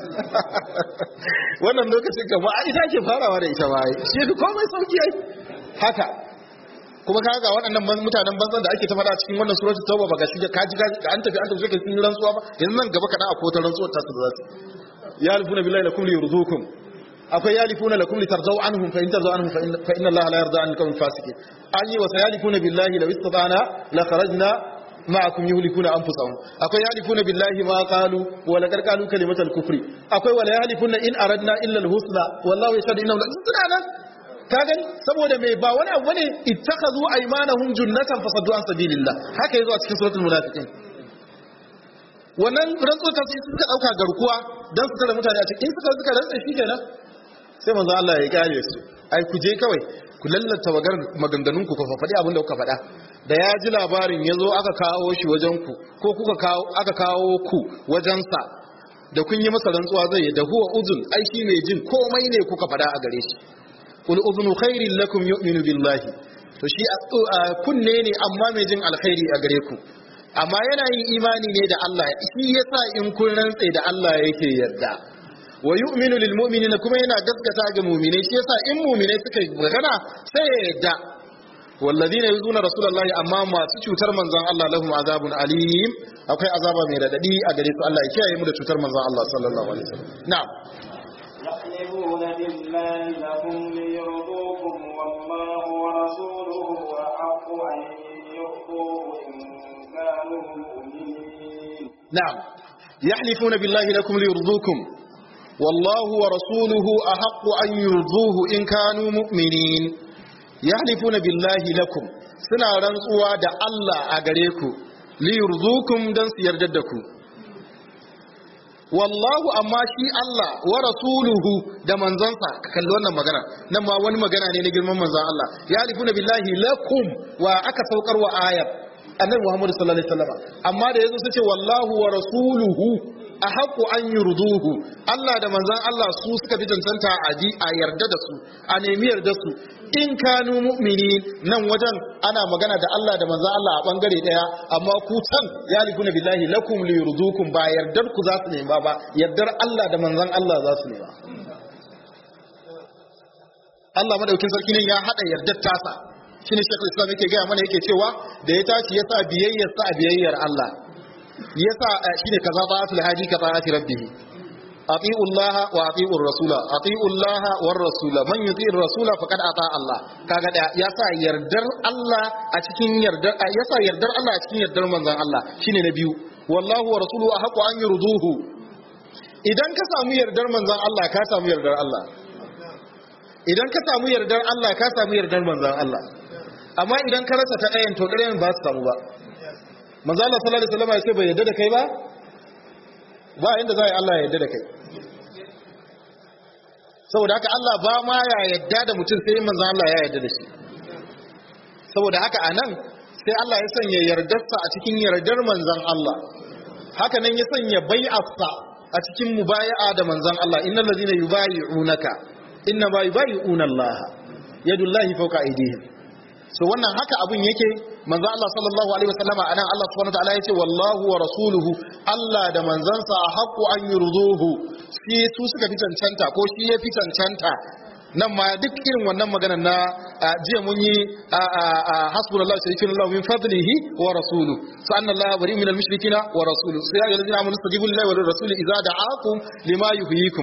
wannan lokacin gaba a ita ke farawa da ita ba shi komai sauki ai haka kuma ka ga waɗannan mutanen banzan da ake ta faɗa cikin wannan suratul tauba ba ga shi ka ji ga an tafi an tafi kai sun rantsuwa ba yanzu nan gaba kaɗan akwai wata rantsuwar ta su da zasu ya alifuna billahi lakum li yurzukum akwai ya alifuna lakum li tarzaw anhum fa in tarzaw anhum fa inna allaha la yarda an al fasiqin an yi wa sayalifuna billahi law istata'na la kharajna ma'akum yuhlikuna anfusahum akwai yalifuna billahi ma qalu wa laqad qalu kalimatal kufri akwai wala yalifuna in aradna illa al husna wallahu yashhadu innahum la suna nan ka gani saboda mai ba wani abu ne ittakazu aymanahum junnatan fasaddu an sabilillah haka yazo a cikin suratul munafiqin wannan rantsuwa ta su suka dauka garkuwa dan su tare mutane a cikin suka suka rantsa shi kenan sai manzo Allah ya kare su ai ku je kawai ku lallata wagar maganganun ku ku faɗi abin da kuka faɗa da ya ji labarin yazo aka kawo shi wajen ku ko kuka kawo aka kawo ku wajen sa da kun yi masa rantsuwa zai da huwa uzun ai shi ne jin komai ne kuka faɗa a gare shi kul uzunu khairin lakum yu'minu billahi to shi kunne ne amma mai jin alkhairi a gare ku amma yana yin imani ne da Allah shi yasa in kun rantse da Allah yake yarda wa yu'minu lil mu'minina kuma yana gaskata ga mu'mine shi yasa in mu'mine suka magana sai ya yarda walladina yuzuna rasulullahi amma masu cutar manzon Allah lahum azabun alim akwai azaba mai radadi a gare su Allah ya kiyaye mu da cutar manzon Allah sallallahu alaihi wasallam na'am يحلفون بالله لهم ليرضوكم والله ورسوله أحق أن يرضوه إن كانوا مؤمنين نعم يحلفون بالله لكم ليرضوكم والله ورسوله أحق أن يرضوه إن كانوا مؤمنين يحلفون بالله لكم سنا رنسوا دا الله أغريكم ليرضوكم دنس يرددكم wallahu amma shi Allah wa rasuluhu da manzansa ka kalli wannan magana nan ma wani magana ne na girman manzan Allah ya alifuna billahi lakum wa aka saukar wa ayat annabi Muhammad sallallahu alaihi wasallam amma da yazo sace wallahu wa rasuluhu ahqqu an yurduhu Allah da manzan Allah su suka fi cancanta a ji a yarda da su a nemi yarda su in kanu mu'mini nan wajen ana magana da Allah da manzan Allah a bangare daya amma ku can ya likuna billahi lakum li yurdukum ba yardar ku za su nema ba yardar Allah da manzan Allah za su nema Allah madaukin sarki ne ya hada yardar tasa shine Sheikhul Islam yake gaya mana yake cewa da ya tashi ya sa biyayyar sa a biyayyar Allah ya sa shine kaza ba asul haji ka ta'ati rabbih ati'u Allah wa ati'u rasula ati'u Allah war rasula man yuti'ir rasula faqad ata Allah kaga da ya sa yardar Allah a cikin yardar ya sa yardar Allah a cikin yardar manzon Allah shine na biyu wallahu wa rasuluhu ahqqu an yurduhu idan ka samu yardar manzon Allah ka samu yardar Allah idan ka samu yardar Allah ka samu yardar manzon Allah amma idan ka rasa ta ɗayan to ɗayan ba su samu ba manzo Allah sallallahu alaihi wasallam ya ce bai yarda da kai ba ba inda za a yi Allah ya yarda da kai saboda haka Allah ba ma ya yarda da mutum sai manzo Allah ya yarda da shi saboda haka anan sai Allah ya sanya yardarsa a cikin yardar manzon Allah haka nan ya sanya bai'arsa a cikin mubaya'a da manzon Allah innal ladina yubayi'unaka inna ma yubayi'una Allah yadullahi fawqa aydihim so wannan haka abun yake manzo Allah sallallahu alaihi wasallama anan Allah subhanahu wataala yace wallahu wa rasuluhu Allah da manzansa haqqu an yurduhu shi su suka fi cancanta ko shi ya fi cancanta nan ma duk irin wannan maganar na jiya mun yi hasbunallahu sharikin Allah min fadlihi wa rasulu sa anna Allah bari min al-mushrikina wa rasulu sai ya ayyuhallazina amanu istajibu lillahi wa lirrasuli idza da'akum lima yuhyikum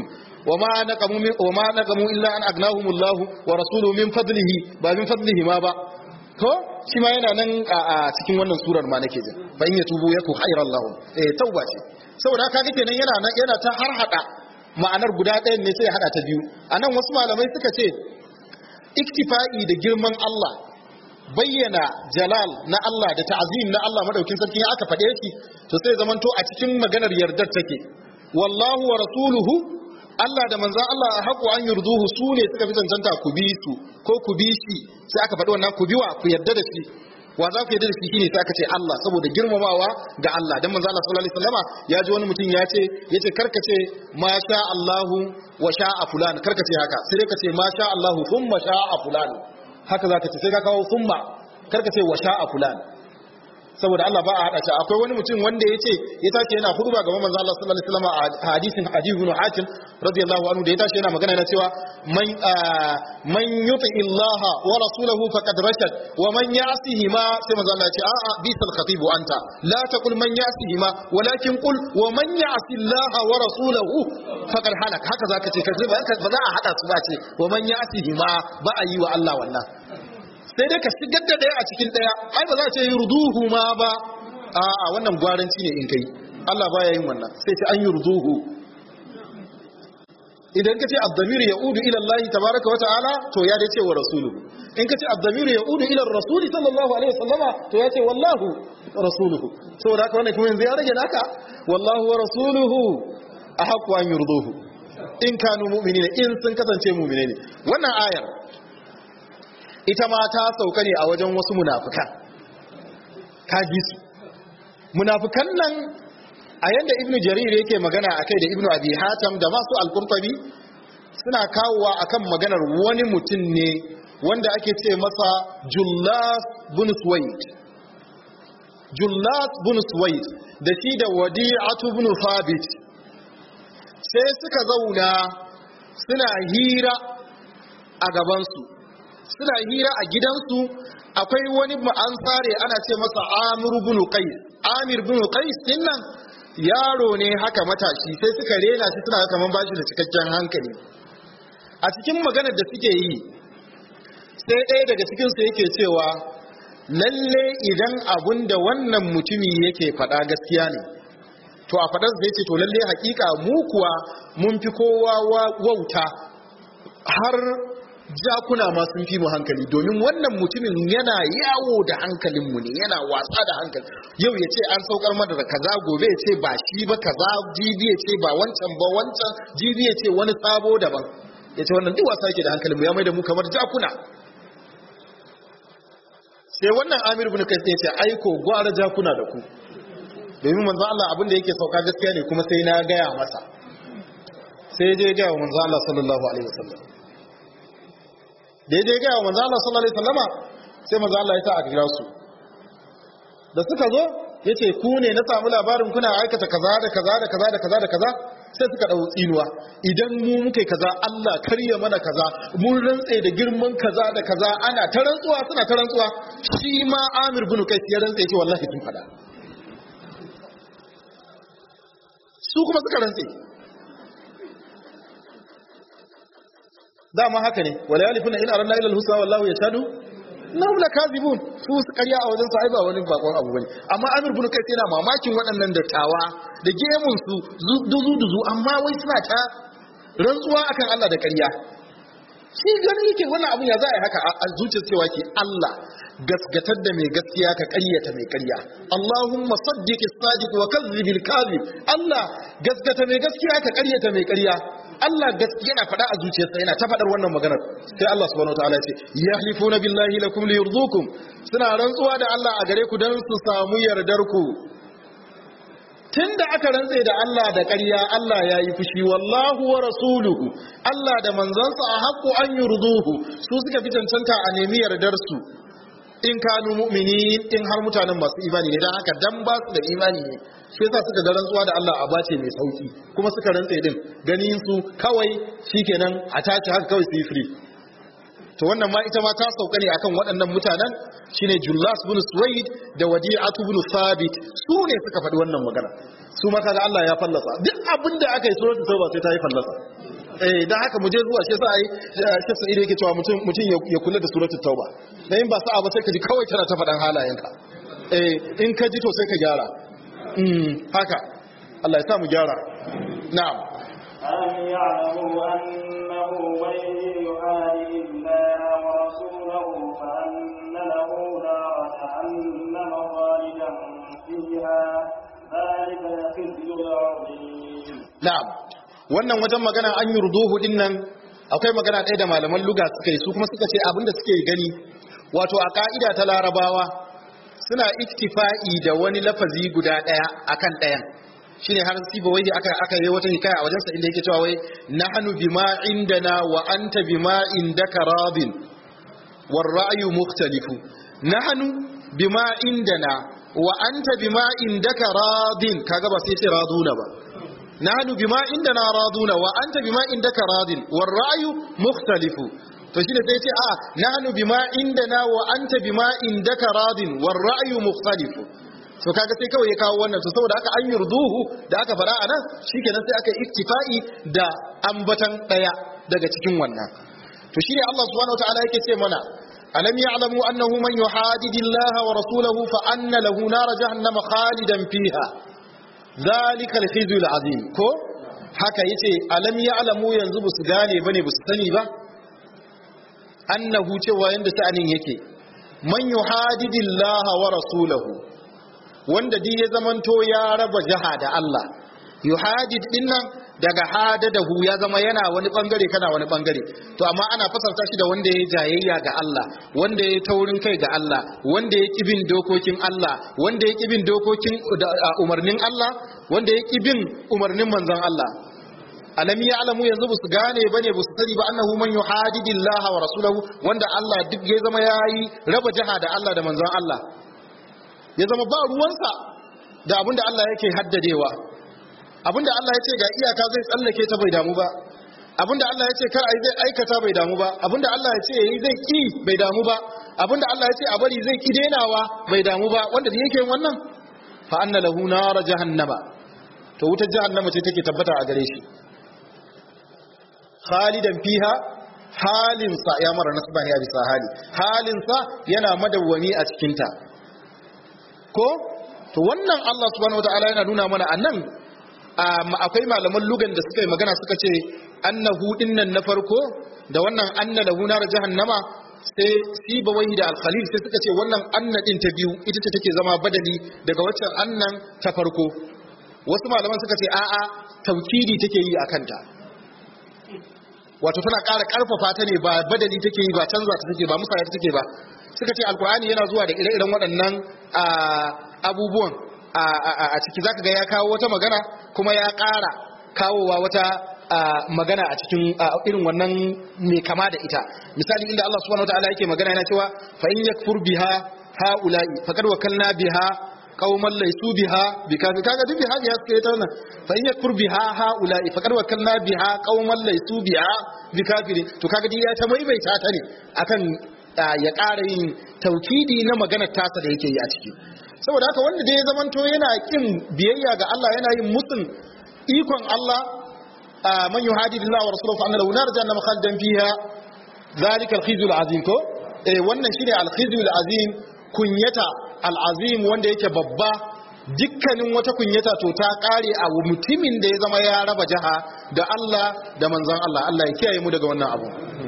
wa ma naqamu min wa ma naqamu illa an agnahumullahu wa rasuluhu min fadlihi ba min fadlihi ma ba ko shi ma yana nan a cikin wannan surar ma nake jin fa in yatubu yaku khairan lahum eh tauba ce saboda haka kenan yana nan yana ta har hada ma'anar guda ɗayan ne sai ya hada ta biyu anan wasu malamai suka ce iktifa'i da girman Allah bayyana jalal na Allah da ta'azim na Allah madaukin sarki ya aka faɗe shi to sai zamanto a cikin maganar yardar take wallahu wa rasuluhu Allah da manzan Allah a haƙo an yurduhu su ne suka fi cancanta ku bi su ko ku bi shi sai aka faɗi wannan ku biwa ku yarda da shi wa za ku yarda da shi shine sai aka ce Allah saboda girmamawa ga Allah dan manzan Allah sallallahu alaihi wasallama ya ji wani mutum ya ce yace karka ce ma sha Allahu wa sha'a fulan karka ce haka sai dai ka ce ma sha Allahu thumma sha'a fulan haka za ka ce sai ka kawo thumma karka ce wa sha'a fulan saboda Allah ba a hada shi akwai wani mutum wanda yace ya tashi yana huduba ga manzo Allah sallallahu alaihi wasallam a hadisin hadith ibn Hatim radiyallahu anhu da ya tashi yana magana yana cewa man man yuti Allah wa rasulahu faqad rashad wa man ya'sihi ma sai manzo Allah ya ce a'a bisal khatib anta la taqul man ya'sihi ma walakin qul wa man ya'si Allah wa rasulahu faqad halak haka zaka ce kace ba za a hada su ba ce wa man ya'sihi ma ba a yi wa Allah wannan sai dai ka shigar da ɗaya a cikin ɗaya ai ba za a ce yurduhu ma ba a wannan gwaranci ne in kai Allah baya yin wannan sai ce an yurduhu idan ka ce abdamir ya udu ila Allah tabaraka wa ta'ala to ya dai ce wa rasuluhu in ka ce abdamir ya udu ila rasuli sallallahu alaihi wasallama to ya ce wallahu rasuluhu saboda haka wannan kuma yanzu ya rage naka wallahu wa rasuluhu ahqqu an yurduhu in kanu mu'minina in sun kasance mu'mine ne wannan ayar ita ma ta sauka ne a wajen wasu munafukan kaji su munafukan nan a yanda ibnu jarir yake magana akai da ibnu abi hatam da masu al-qurtubi suna kawowa akan maganar wani mutum ne wanda ake ce masa jullas bin suwaid jullas bin suwaid da shi da wadi'atu bin thabit sai suka zauna suna hira a gabansu suna hira a gidansu akwai wani ansare ana ce masa amir bin qais amir bin qais dinnan yaro ne haka matashi sai suka rena shi suna kaman bashi da cikakken hankali a cikin maganar da suke yi sai ɗaya daga cikin su yake cewa lalle idan abun da wannan mutumi yake faɗa gaskiya ne to a faɗar zai ce to lalle hakika mu kuwa mun fi kowa wauta har jakuna ma sun fi mu hankali domin wannan mutumin yana yawo da hankalinmu ne yana wasa da hankali yau ya ce an saukar mana da kaza gobe ya ce ba shi ba kaza jibi ya ce ba wancan ba wancan jibi ya ce wani sabo daban ya ce wannan duk wasa yake da hankalinmu ya mai da mu kamar jakuna sai wannan amir bin kai ya ce aiko gwara jakuna da ku domin manzo Allah abin da yake sauka gaskiya ne kuma sai na gaya masa sai je ga manzo Allah sallallahu alaihi wasallam da ya je gaya wa manzo Allah sallallahu alaihi wasallama sai manzo Allah ya sa a kira su da suka zo yace ku ne na samu labarin kuna aikata kaza da kaza da kaza da kaza da kaza sai suka dau tsinuwa idan mu muka yi kaza Allah karya mana kaza mun rantse da girman kaza da kaza ana ta rantsuwa suna ta rantsuwa shi ma Amir bin Qais ya rantse ce wallahi tun fada su kuma suka rantse dama haka ne wala yalifuna in aranna ila al-husna wallahu yashhadu innahum lakazibun su su karya a wajen su ai ba wani bakon abu bane amma Amir bin Qais yana mamakin waɗannan dattawa da gemun su duzu duzu amma wai suna ta rantsuwa akan Allah da ƙarya shi ganin yake wannan abun ya za a yi haka a zuciyar cewa ke Allah gasgatar da mai gaskiya ka ƙaryata mai ƙarya Allahumma saddiq as-sadiq wa kadhib al-kadhib Allah gasgata mai gaskiya ka ƙaryata mai ƙarya Allah gaskiya yana faɗa a zuciyarsa yana ta faɗar wannan maganar sai Allah subhanahu wataala ya ce yahlifuna billahi lakum liyurdukum suna rantsuwa da Allah a gare ku dan su samu yardar ku tunda aka rantse da Allah da ƙarya Allah ya yi fushi wallahu wa rasuluhu Allah da manzansa a haƙƙo an yurduhu su suka fi cancanta a nemi yardar su in kanu mu'minin in har mutanen masu imani ne dan haka dan ba su da imani ne shi yasa suka ga rantsuwa da Allah a bace mai sauki kuma suka rantse din ganin su kawai shikenan a tashi haka kawai su yi free to wannan ma ita ma ta sauka ne akan waɗannan mutanen shine Jullas bin Suwaid da Wadi'atu bin Thabit su ne suka faɗi wannan magana su ma kaga Allah ya fallasa duk abin da aka yi suratul tauba sai ta yi fallasa eh dan haka mu je zuwa shi yasa ai shi sai yake cewa mutum mutum ya kula da suratul tauba dan in ba sa'a ba sai ka ji kawai tana ta faɗan halayenka eh in ka ji to sai ka gyara mm haka Allah ya sa mu gyara na'am ألم يعلموا أنه من يحارب الله ورسوله فأن له نار جهنم خالدا فيها ذلك الخزي العظيم na'am wannan wajen magana an yi ruduhu din nan akwai magana ɗaya da malaman luga suka yi su kuma suka ce abinda suke gani wato a ka'ida ta larabawa suna iktifa'i da wani lafazi guda ɗaya akan ɗayan shine har siba wai aka aka yi wata hikaya a wajensa inda yake cewa wai nahnu bima indana wa anta bima indaka radin war ra'yu mukhtalifu nahnu bima indana wa anta bima indaka radin kaga ba sai ce raduna ba nahnu bima indana raduna wa anta bima indaka radin war ra'yu mukhtalifu to shine sai ce a nahnu bima indana wa anta bima indaka radin war ra'yu mukhtalifu to kaga sai kawai ya kawo wannan to saboda haka an yurduhu da aka fara anan shikenan sai aka iktifa'i da ambatan daya daga cikin wannan to shine Allah subhanahu wataala yake ce mana alam ya'lamu annahu man yuhadidillaha wa rasulahu fa anna lahu nar jahannama khalidan fiha zalika al-khizyu al-azim ko haka yace alam ya'lamu yanzu busu gane bane busu sani ba annahu cewa yanda sha'anin yake man yuhadidillaha wa rasulahu wanda duk ya zamanto ya raba jaha da Allah yuhadid din nan daga hadadahu ya zama yana wani bangare kana wani bangare to amma ana fasarta shi da wanda ya jayayya ga Allah wanda ya taurin kai ga Allah wanda ya kibin dokokin Allah wanda ya kibin dokokin umarnin Allah wanda ya kibin umarnin manzon Allah alam ya'lamu yanzu busu gane bane busu sani ba annahu man yuhadidillaha wa rasulahu wanda Allah duk ya zama yayi raba jaha da Allah da manzon Allah ya zama ba ruwansa da abinda Allah yake haddadewa abinda Allah ya ce ga iyaka zai tsallake ta bai damu ba abinda Allah ya ce kar ai zai aikata bai damu ba abinda Allah ya ce yayi zai ki bai damu ba abinda Allah ya ce a bari zai ki denawa bai damu ba wanda da yake wannan fa anna lahu nar jahannama to wutar jahannama ce take tabbata a gare shi khalidan fiha halinsa ya mara nasba ne a bisa hali halinsa yana madawwami a cikinta ko to wannan Allah subhanahu wataala yana nuna mana anan akwai malaman lugan da suka yi magana suka ce annahu dinnan na farko da wannan anna lahu nar jahannama sai sibawai da al-khalil sai suka ce wannan anna din ta biyu ita ce take zama badali daga waccan annan ta farko wasu malaman suka ce a'a taukidi take yi akan ta wato tana ƙara ƙarfafa ta ne ba badali take yi ba canza ta take ba musaya ta take ba suka ce alkur'ani yana zuwa da ire-iren waɗannan abubuwan a ciki zaka ga ya kawo wata magana kuma ya ƙara kawowa wata magana a cikin irin wannan mai kama da ita misali inda Allah subhanahu wataala yake magana yana cewa fa in yakfur biha haula'i faqad wakalna biha qauman laysu biha bikafi kaga duk biha ya suke ta wannan fa in yakfur biha haula'i faqad wakalna biha qauman laysu biha bikafirin to kaga dai ya ta maimaita ta ne akan ya ƙara yin taukidi na maganar tasa da yake yi a ciki saboda haka wanda dai ya zamanto yana kin biyayya ga Allah yana yin musun ikon Allah man yuhadidillahi wa rasulahu fa anna lahu nar jahannam khalidan fiha zalika al-khizyul azim ko eh wannan shine al-khizyul azim kunyata al-azim wanda yake babba dukkanin wata kunyata to ta kare a mutumin da ya zama ya raba jaha da Allah da manzon Allah Allah ya kiyaye mu daga wannan abu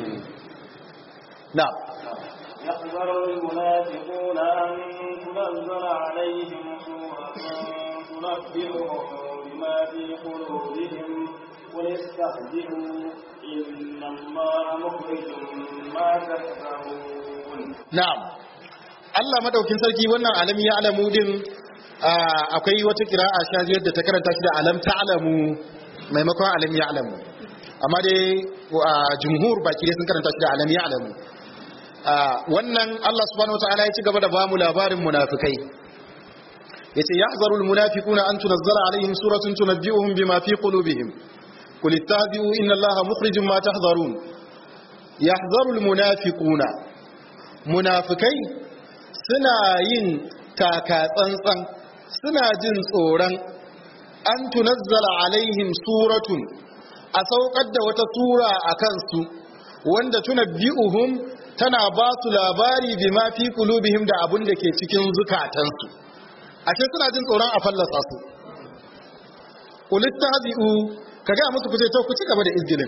na'am يحذر المنافقون أن تنزل عليهم سورة تنبئهم بما في قلوبهم قل استهزئوا إن الله مخرج ما تحذرون na'am Allah madaukin sarki wannan alami ya alamu din akwai wata kira'a shaziyar da ta karanta shi da alam ta'lamu maimakon alam ya alamu amma dai jumhur baki dai sun karanta shi da alam ya alamu wannan Allah subhanahu wataala ya ci gaba da bamu labarin munafikai yace yahzarul munafiquna an tunazzala alaihim suratun tunabbi'uhum bima fi qulubihim qul ittabi'u inna Allaha mukhrijum ma tahzarun yahzarul munafiquna munafikai suna yin taka tsantsan suna jin tsoron an tunazzala alaihim suratun a saukar da wata sura a kansu wanda tunabbi'uhum tana ba su labari bima fi qulubihim da abun da ke cikin zukatansu ashe suna jin tsoron a fallasa su ulistahzi'u kaga musu kuce to ku ci gaba da izgilin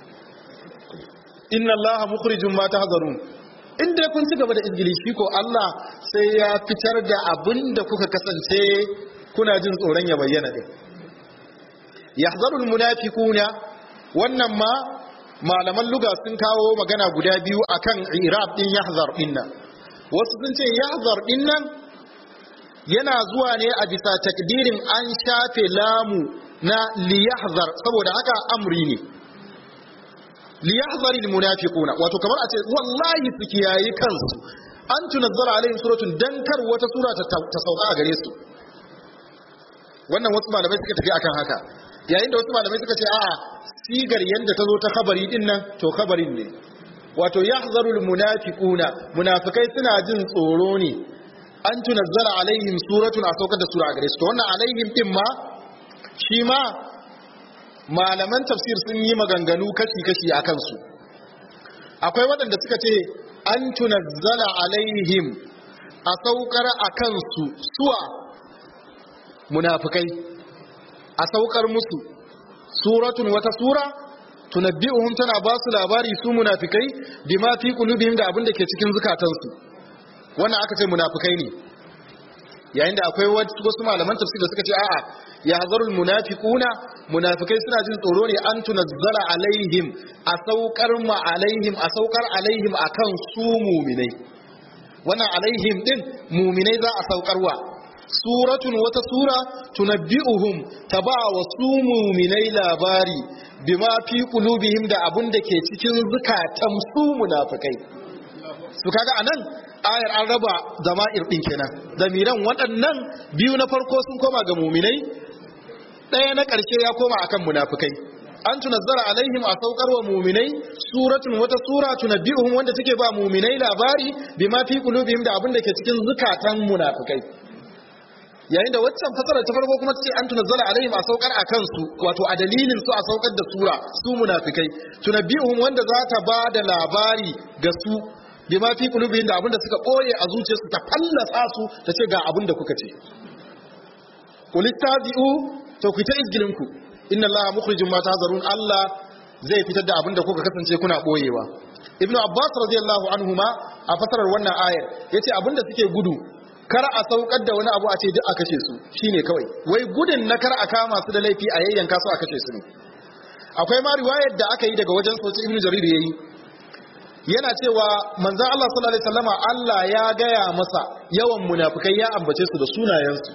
inna allaha mukhrijum ma tahzarun in dai kun ci gaba da izgili shi ko Allah sai ya fitar da abin da kuka kasance kuna jin tsoron ya bayyana din yahzarul munafiquna wannan ma malaman luga sun kawo magana guda biyu akan irab din yahzar din nan wasu sun ce yahzar din nan yana zuwa ne a bisa takdirin an shafe lamu na liyahzar saboda haka amri ne liyahzaril munafiquna wato kamar a ce wallahi su kiyayi kansu an tunazzara alaihim suratun dan kar wata sura ta, ta sauka a gare su wannan wasu malamai suka tafi akan haka yayin da wasu malamai suka ce a'a sigar yanda ta zo ta khabari din nan to khabarin ne wato yahzarul munafiquna munafikai suna jin tsoro ne an tunazzara alaihim suratun a saukar da sura a gare su to wannan alaihim din ma shi ma malaman tafsir sun yi maganganu kashi-kashi a kansu akwai waɗanda suka ce an tunazzala alaihim a saukar a kansu suwa munafikai a saukar musu suratun wata sura tunabbi'uhum tana ba su labari su munafikai bima fi qulubihim da abin da ke cikin zukatansu wannan aka ce munafikai ne yayin da akwai wasu malaman tafsir da suka ce a'a ya hazarul munafiquna munafikai suna jin tsoro ne an tunazzala alaihim a saukar ma alaihim a saukar alaihim akan su muminai wannan alaihim din muminai za a saukarwa suratun wata sura tunabbi'uhum taba wa su muminai labari bima fi qulubihim da abun da ke cikin zukatan su munafikai su kaga anan ayar an raba zama'ir din kenan zamiran waɗannan biyu na farko sun koma ga muminai ɗaya na ƙarshe ya koma akan munafikai an tunazzara alaihim a saukar wa muminai suratun wata sura tunabbi'uhum wanda take ba muminai labari bima fi qulubihim da abin da ke cikin zukatan munafikai yayin da waccan fasara ta farko kuma tace an tunazzala alaihim a saukar a kansu wato a dalilin su a saukar da sura su munafikai tunabbi'uhum wanda za ta ba da labari ga su bima fi qulubihim da abin da suka boye a zuciyarsu ta fallasa su ta ce ga abin da kuka ce kulittazi'u to ku ta izgilin ku inna allaha mukhrijum ma tahzarun allah zai fitar da abin da kuka kasance kuna boyewa ibnu abbas radiyallahu anhuma a fasarar wannan ayar yace abin da suke gudu kar a saukar da wani abu a ce duk a kashe su shine kawai wai gudun na kar a kama su da laifi a yayyanka su a kashe su ne akwai ma riwayar da aka yi daga wajen sauci ibnu jarir yayi yana cewa manzon Allah sallallahu alaihi wasallama Allah ya gaya masa yawan munafikai ya ambace su da sunayensu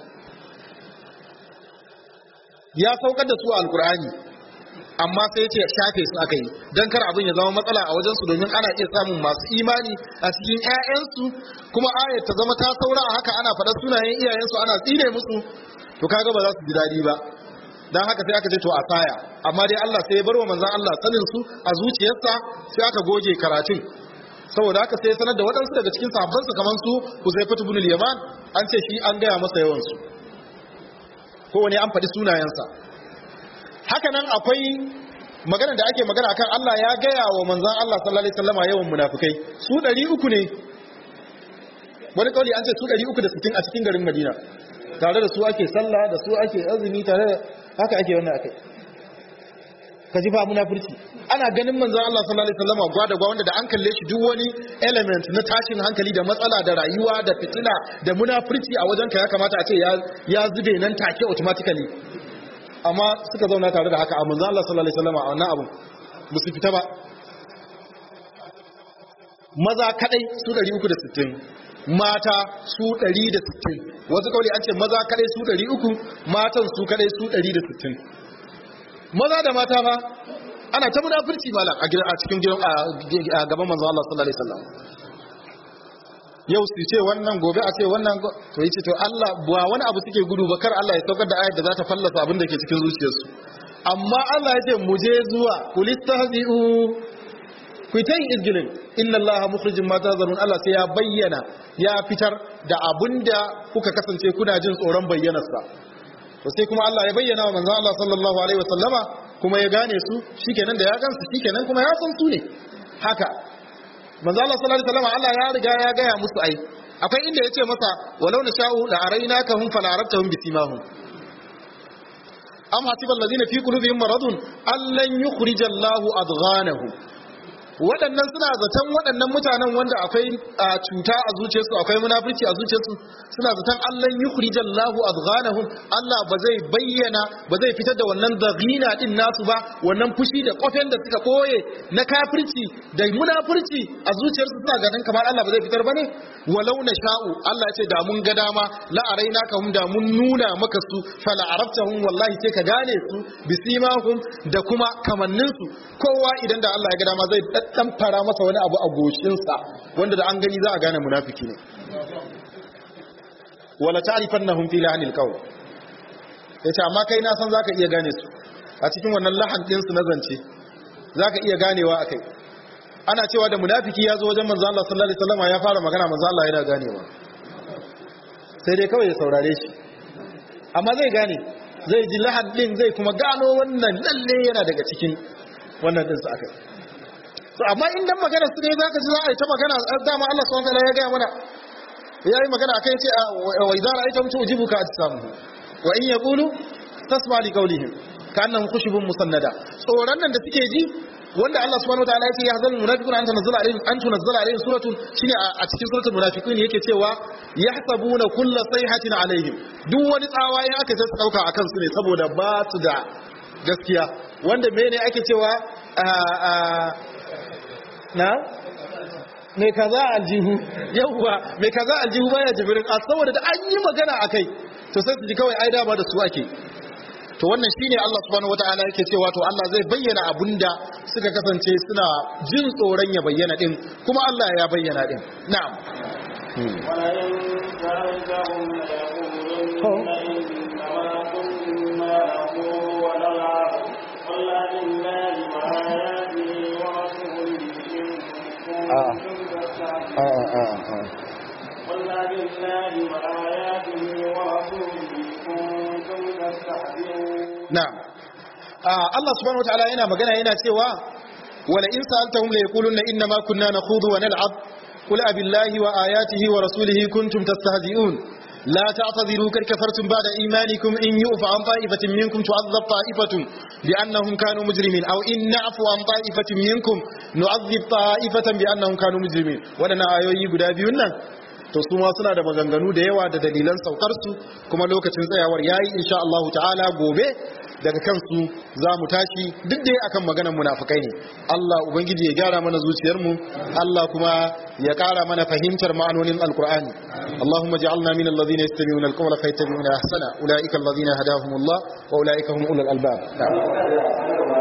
ya saukar da su a alkur'ani amma sai ya ce shafe su aka yi don kar abin ya zama matsala a wajensu domin ana iya samun masu imani a cikin 'ya'yansu kuma ayat ta zama ta saura a haka ana faɗar sunayen iyayensu ana tsine musu to kaga ba za su ji daɗi ba don haka sai aka ce to a saya amma dai Allah sai ya bar wa manzon Allah sanin su a zuciyarsa sai aka goge karatun saboda haka sai ya sanar da waɗansu daga cikin sahabbansa kamar su Huzaifatu ibn al-Yaman an ce shi an gaya masa yawan su kowane an faɗi sunayensa haka nan akwai magana da ake magana akan Allah ya gaya wa manzan Allah sallallahu alaihi wasallama yawan munafikai su 300 ne wani kauli an ce su 360 a cikin garin Madina tare da su ake sallah da su ake azumi tare da haka ake wannan akai ka ji fa munafurci ana ganin manzon Allah sallallahu alaihi wasallama gwa da gwa wanda da an kalle shi duk wani element na tashin hankali da matsala da rayuwa da fitina da munafurci a wajen ka ya kamata a ce ya ya zube nan take automatically amma suka zauna tare da haka a manzon Allah sallallahu alaihi wasallama a wannan abu ba su fita ba maza kadai su 360 mata su 160 wasu kauli an ce maza kadai su 300 matan su kadai su 160 maza da mata fa ana ta munafurci malam a gidan a cikin gidan a gaban manzo Allah sallallahu alaihi wasallam yau su ce wannan gobe a ce wannan to yace to Allah ba wani abu suke gudu ba kar Allah ya saukar da ayat da za ta fallasa abin da ke cikin zuciyarsu amma Allah ya ce mu je zuwa kulistahzi'u ku ta yin izgilin inna Allah mukhrijin ma tazarun Allah sai ya bayyana ya fitar da abinda kuka kasance kuna jin tsoron bayyanarsa to sai kuma Allah ya bayyana wa manzon Allah sallallahu alaihi wasallama kuma ya gane su shikenan da ya gansu shikenan kuma ya san su ne haka manzo Allah sallallahu alaihi wasallam Allah ya riga ya gaya musu ai akwai inda yace masa walau na sha'u la arainaka hum fala arabtahum bisimahum am hasibal ladina fi qulubihim maradun allan yukhrijallahu adghanahum waɗannan suna zaton waɗannan mutanen wanda akwai cuta a zuciyarsu akwai munafurci a zuciyarsu suna zaton Allah yukhrijal lahu adghanahum Allah ba zai bayyana ba zai fitar da wannan daghina din nasu ba wannan fushi da kofen da suka koye na kafirci da munafurci a zuciyarsu suna ganin kamar Allah ba zai fitar bane walau na sha'u Allah ya ce da mun ga dama la arainaka hum da mun nuna maka su fala arabtahum wallahi sai ka gane su bisimahum da kuma kamannin su kowa idan da Allah ya ga dama zai dan fara masa wani abu a goshinsa wanda da an gani za a gane munafiki ne wala ta'rifannahum fi lahanil qawl yace amma kai na san zaka iya gane su a cikin wannan lahan din su na zance zaka iya ganewa akai ana cewa da munafiki ya zo wajen manzo Allah sallallahu alaihi wasallam ya fara magana manzo Allah yana ganewa sai dai kawai ya saurare shi amma zai gane zai ji lahan din zai kuma gano wannan lalle yana daga cikin wannan din su akai to amma in dan magana su ne zaka ji za a yi ta magana dama Allah subhanahu wa ta'ala ya ga mana ya yi magana akai ce wa idza ra'aita mutu ujibuka ajsamuhu wa in yaqulu tasma li qawlihim ka'annahum khushubun musannada tsoron nan da suke ji wanda Allah subhanahu wa ta'ala yake ya hazal munafiquna an tunzila alaihim an tunzila alaihim suratun shine a cikin suratul munafiqun yake cewa yahsabuna kulla sayhatin alaihim duk wani tsawa ya aka sai su dauka akan su ne saboda ba su da gaskiya wanda mene ake cewa na mai kaza aljihu yawwa mai kaza aljihu baya jibirin a saboda da an yi magana a kai to sai su ji kawai ai dama da su ake to wannan shine Allah subhanahu wataala yake cewa to Allah zai bayyana abunda suka kasance suna jin tsoron ya bayyana din kuma Allah ya bayyana din na'am ولئن سألتهم ليقولن إنما كنا نخوض ونلعب قل لله وآياته ورسوله إن كنتم تستعجلون قل لله وآياته ورسوله كنتم تستهزئون na'am Ah, Allah subhanahu wataala yana magana yana cewa wala in sa'altahum la yaquluna inna ma kunna nakhudu wa nal'ab qul abillahi wa ayatihi wa rasulihi kuntum tastahzi'un la ta'tadhiru kad kafartum ba'da imanikum in yu'fa an ta'ifatin minkum tu'adhab ta'ifatun bi'annahum kanu mujrimin aw in na'fu an ta'ifatin minkum nu'adhib ta'ifatan bi'annahum kanu mujrimin wadannan ayoyi guda biyun nan to su ma suna da maganganu da yawa da dalilan saukar su kuma lokacin tsayawar yayi insha Allah ta'ala gobe daga kansu za mu tashi duk dai akan maganar munafikai ne Allah ubangiji ya gyara mana zuciyar mu Allah kuma ya kara mana fahimtar ma'anonin alqur'ani Allahumma ja'alna min alladhina yastami'una alqawla fayattabi'una ahsana ulaika alladhina hadahumullah wa ulaika hum ulul albab na'am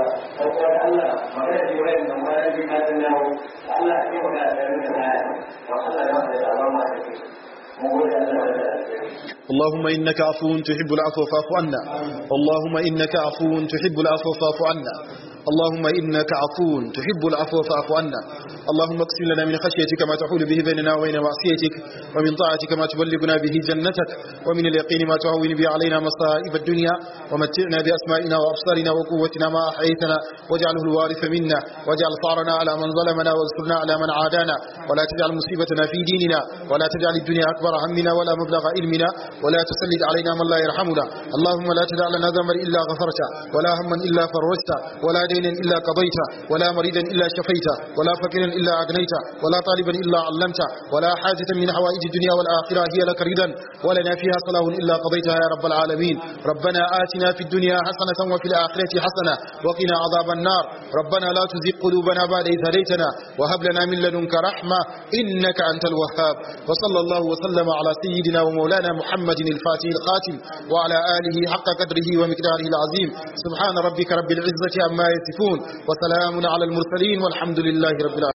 اللهم إنك عفو تحب العفو فاعف عنا اللهم إنك عفو تحب العفو فاعف عنا اللهم إنك عفو تحب العفو فاعف عنا اللهم اقسم لنا من خشيتك ما تحول به بيننا وبين معصيتك ومن طاعتك ما تبلغنا به جنتك ومن اليقين ما تعون به علينا مصائب الدنيا ومتعنا بأسمائنا وأبصارنا وقوتنا ما أحييتنا واجعله الوارث منا واجعل ثارنا على من ظلمنا وانصرنا على من عادانا ولا تجعل مصيبتنا في ديننا ولا تجعل الدنيا أكبر همنا ولا مبلغ علمنا ولا تسلط علينا من لا يرحمنا اللهم لا تدع لنا ذنبا إلا غفرته ولا هما إلا فرجته ولا دينا إلا قضيته ولا مريدا إلا شفيته ولا فقيرا إلا أغنيته ولا طالبا إلا علمته ولا حاجة من حوائج الدنيا والآخرة هي لك ردا ولنا فيها صلاح إلا قضيتها يا رب العالمين ربنا آتنا في الدنيا حسنة وفي الآخرة حسنة وقنا عذاب النار ربنا لا تزغ قلوبنا بعد إذ هديتنا وهب لنا من لدنك رحمة إنك أنت الوهاب وصلى الله وسلم على سيدنا ومولانا محمد الفاتح الخاتم وعلى آله حق قدره ومقداره العظيم سبحان ربك رب العزة عما يصفون وسلام على المرسلين والحمد لله رب العالمين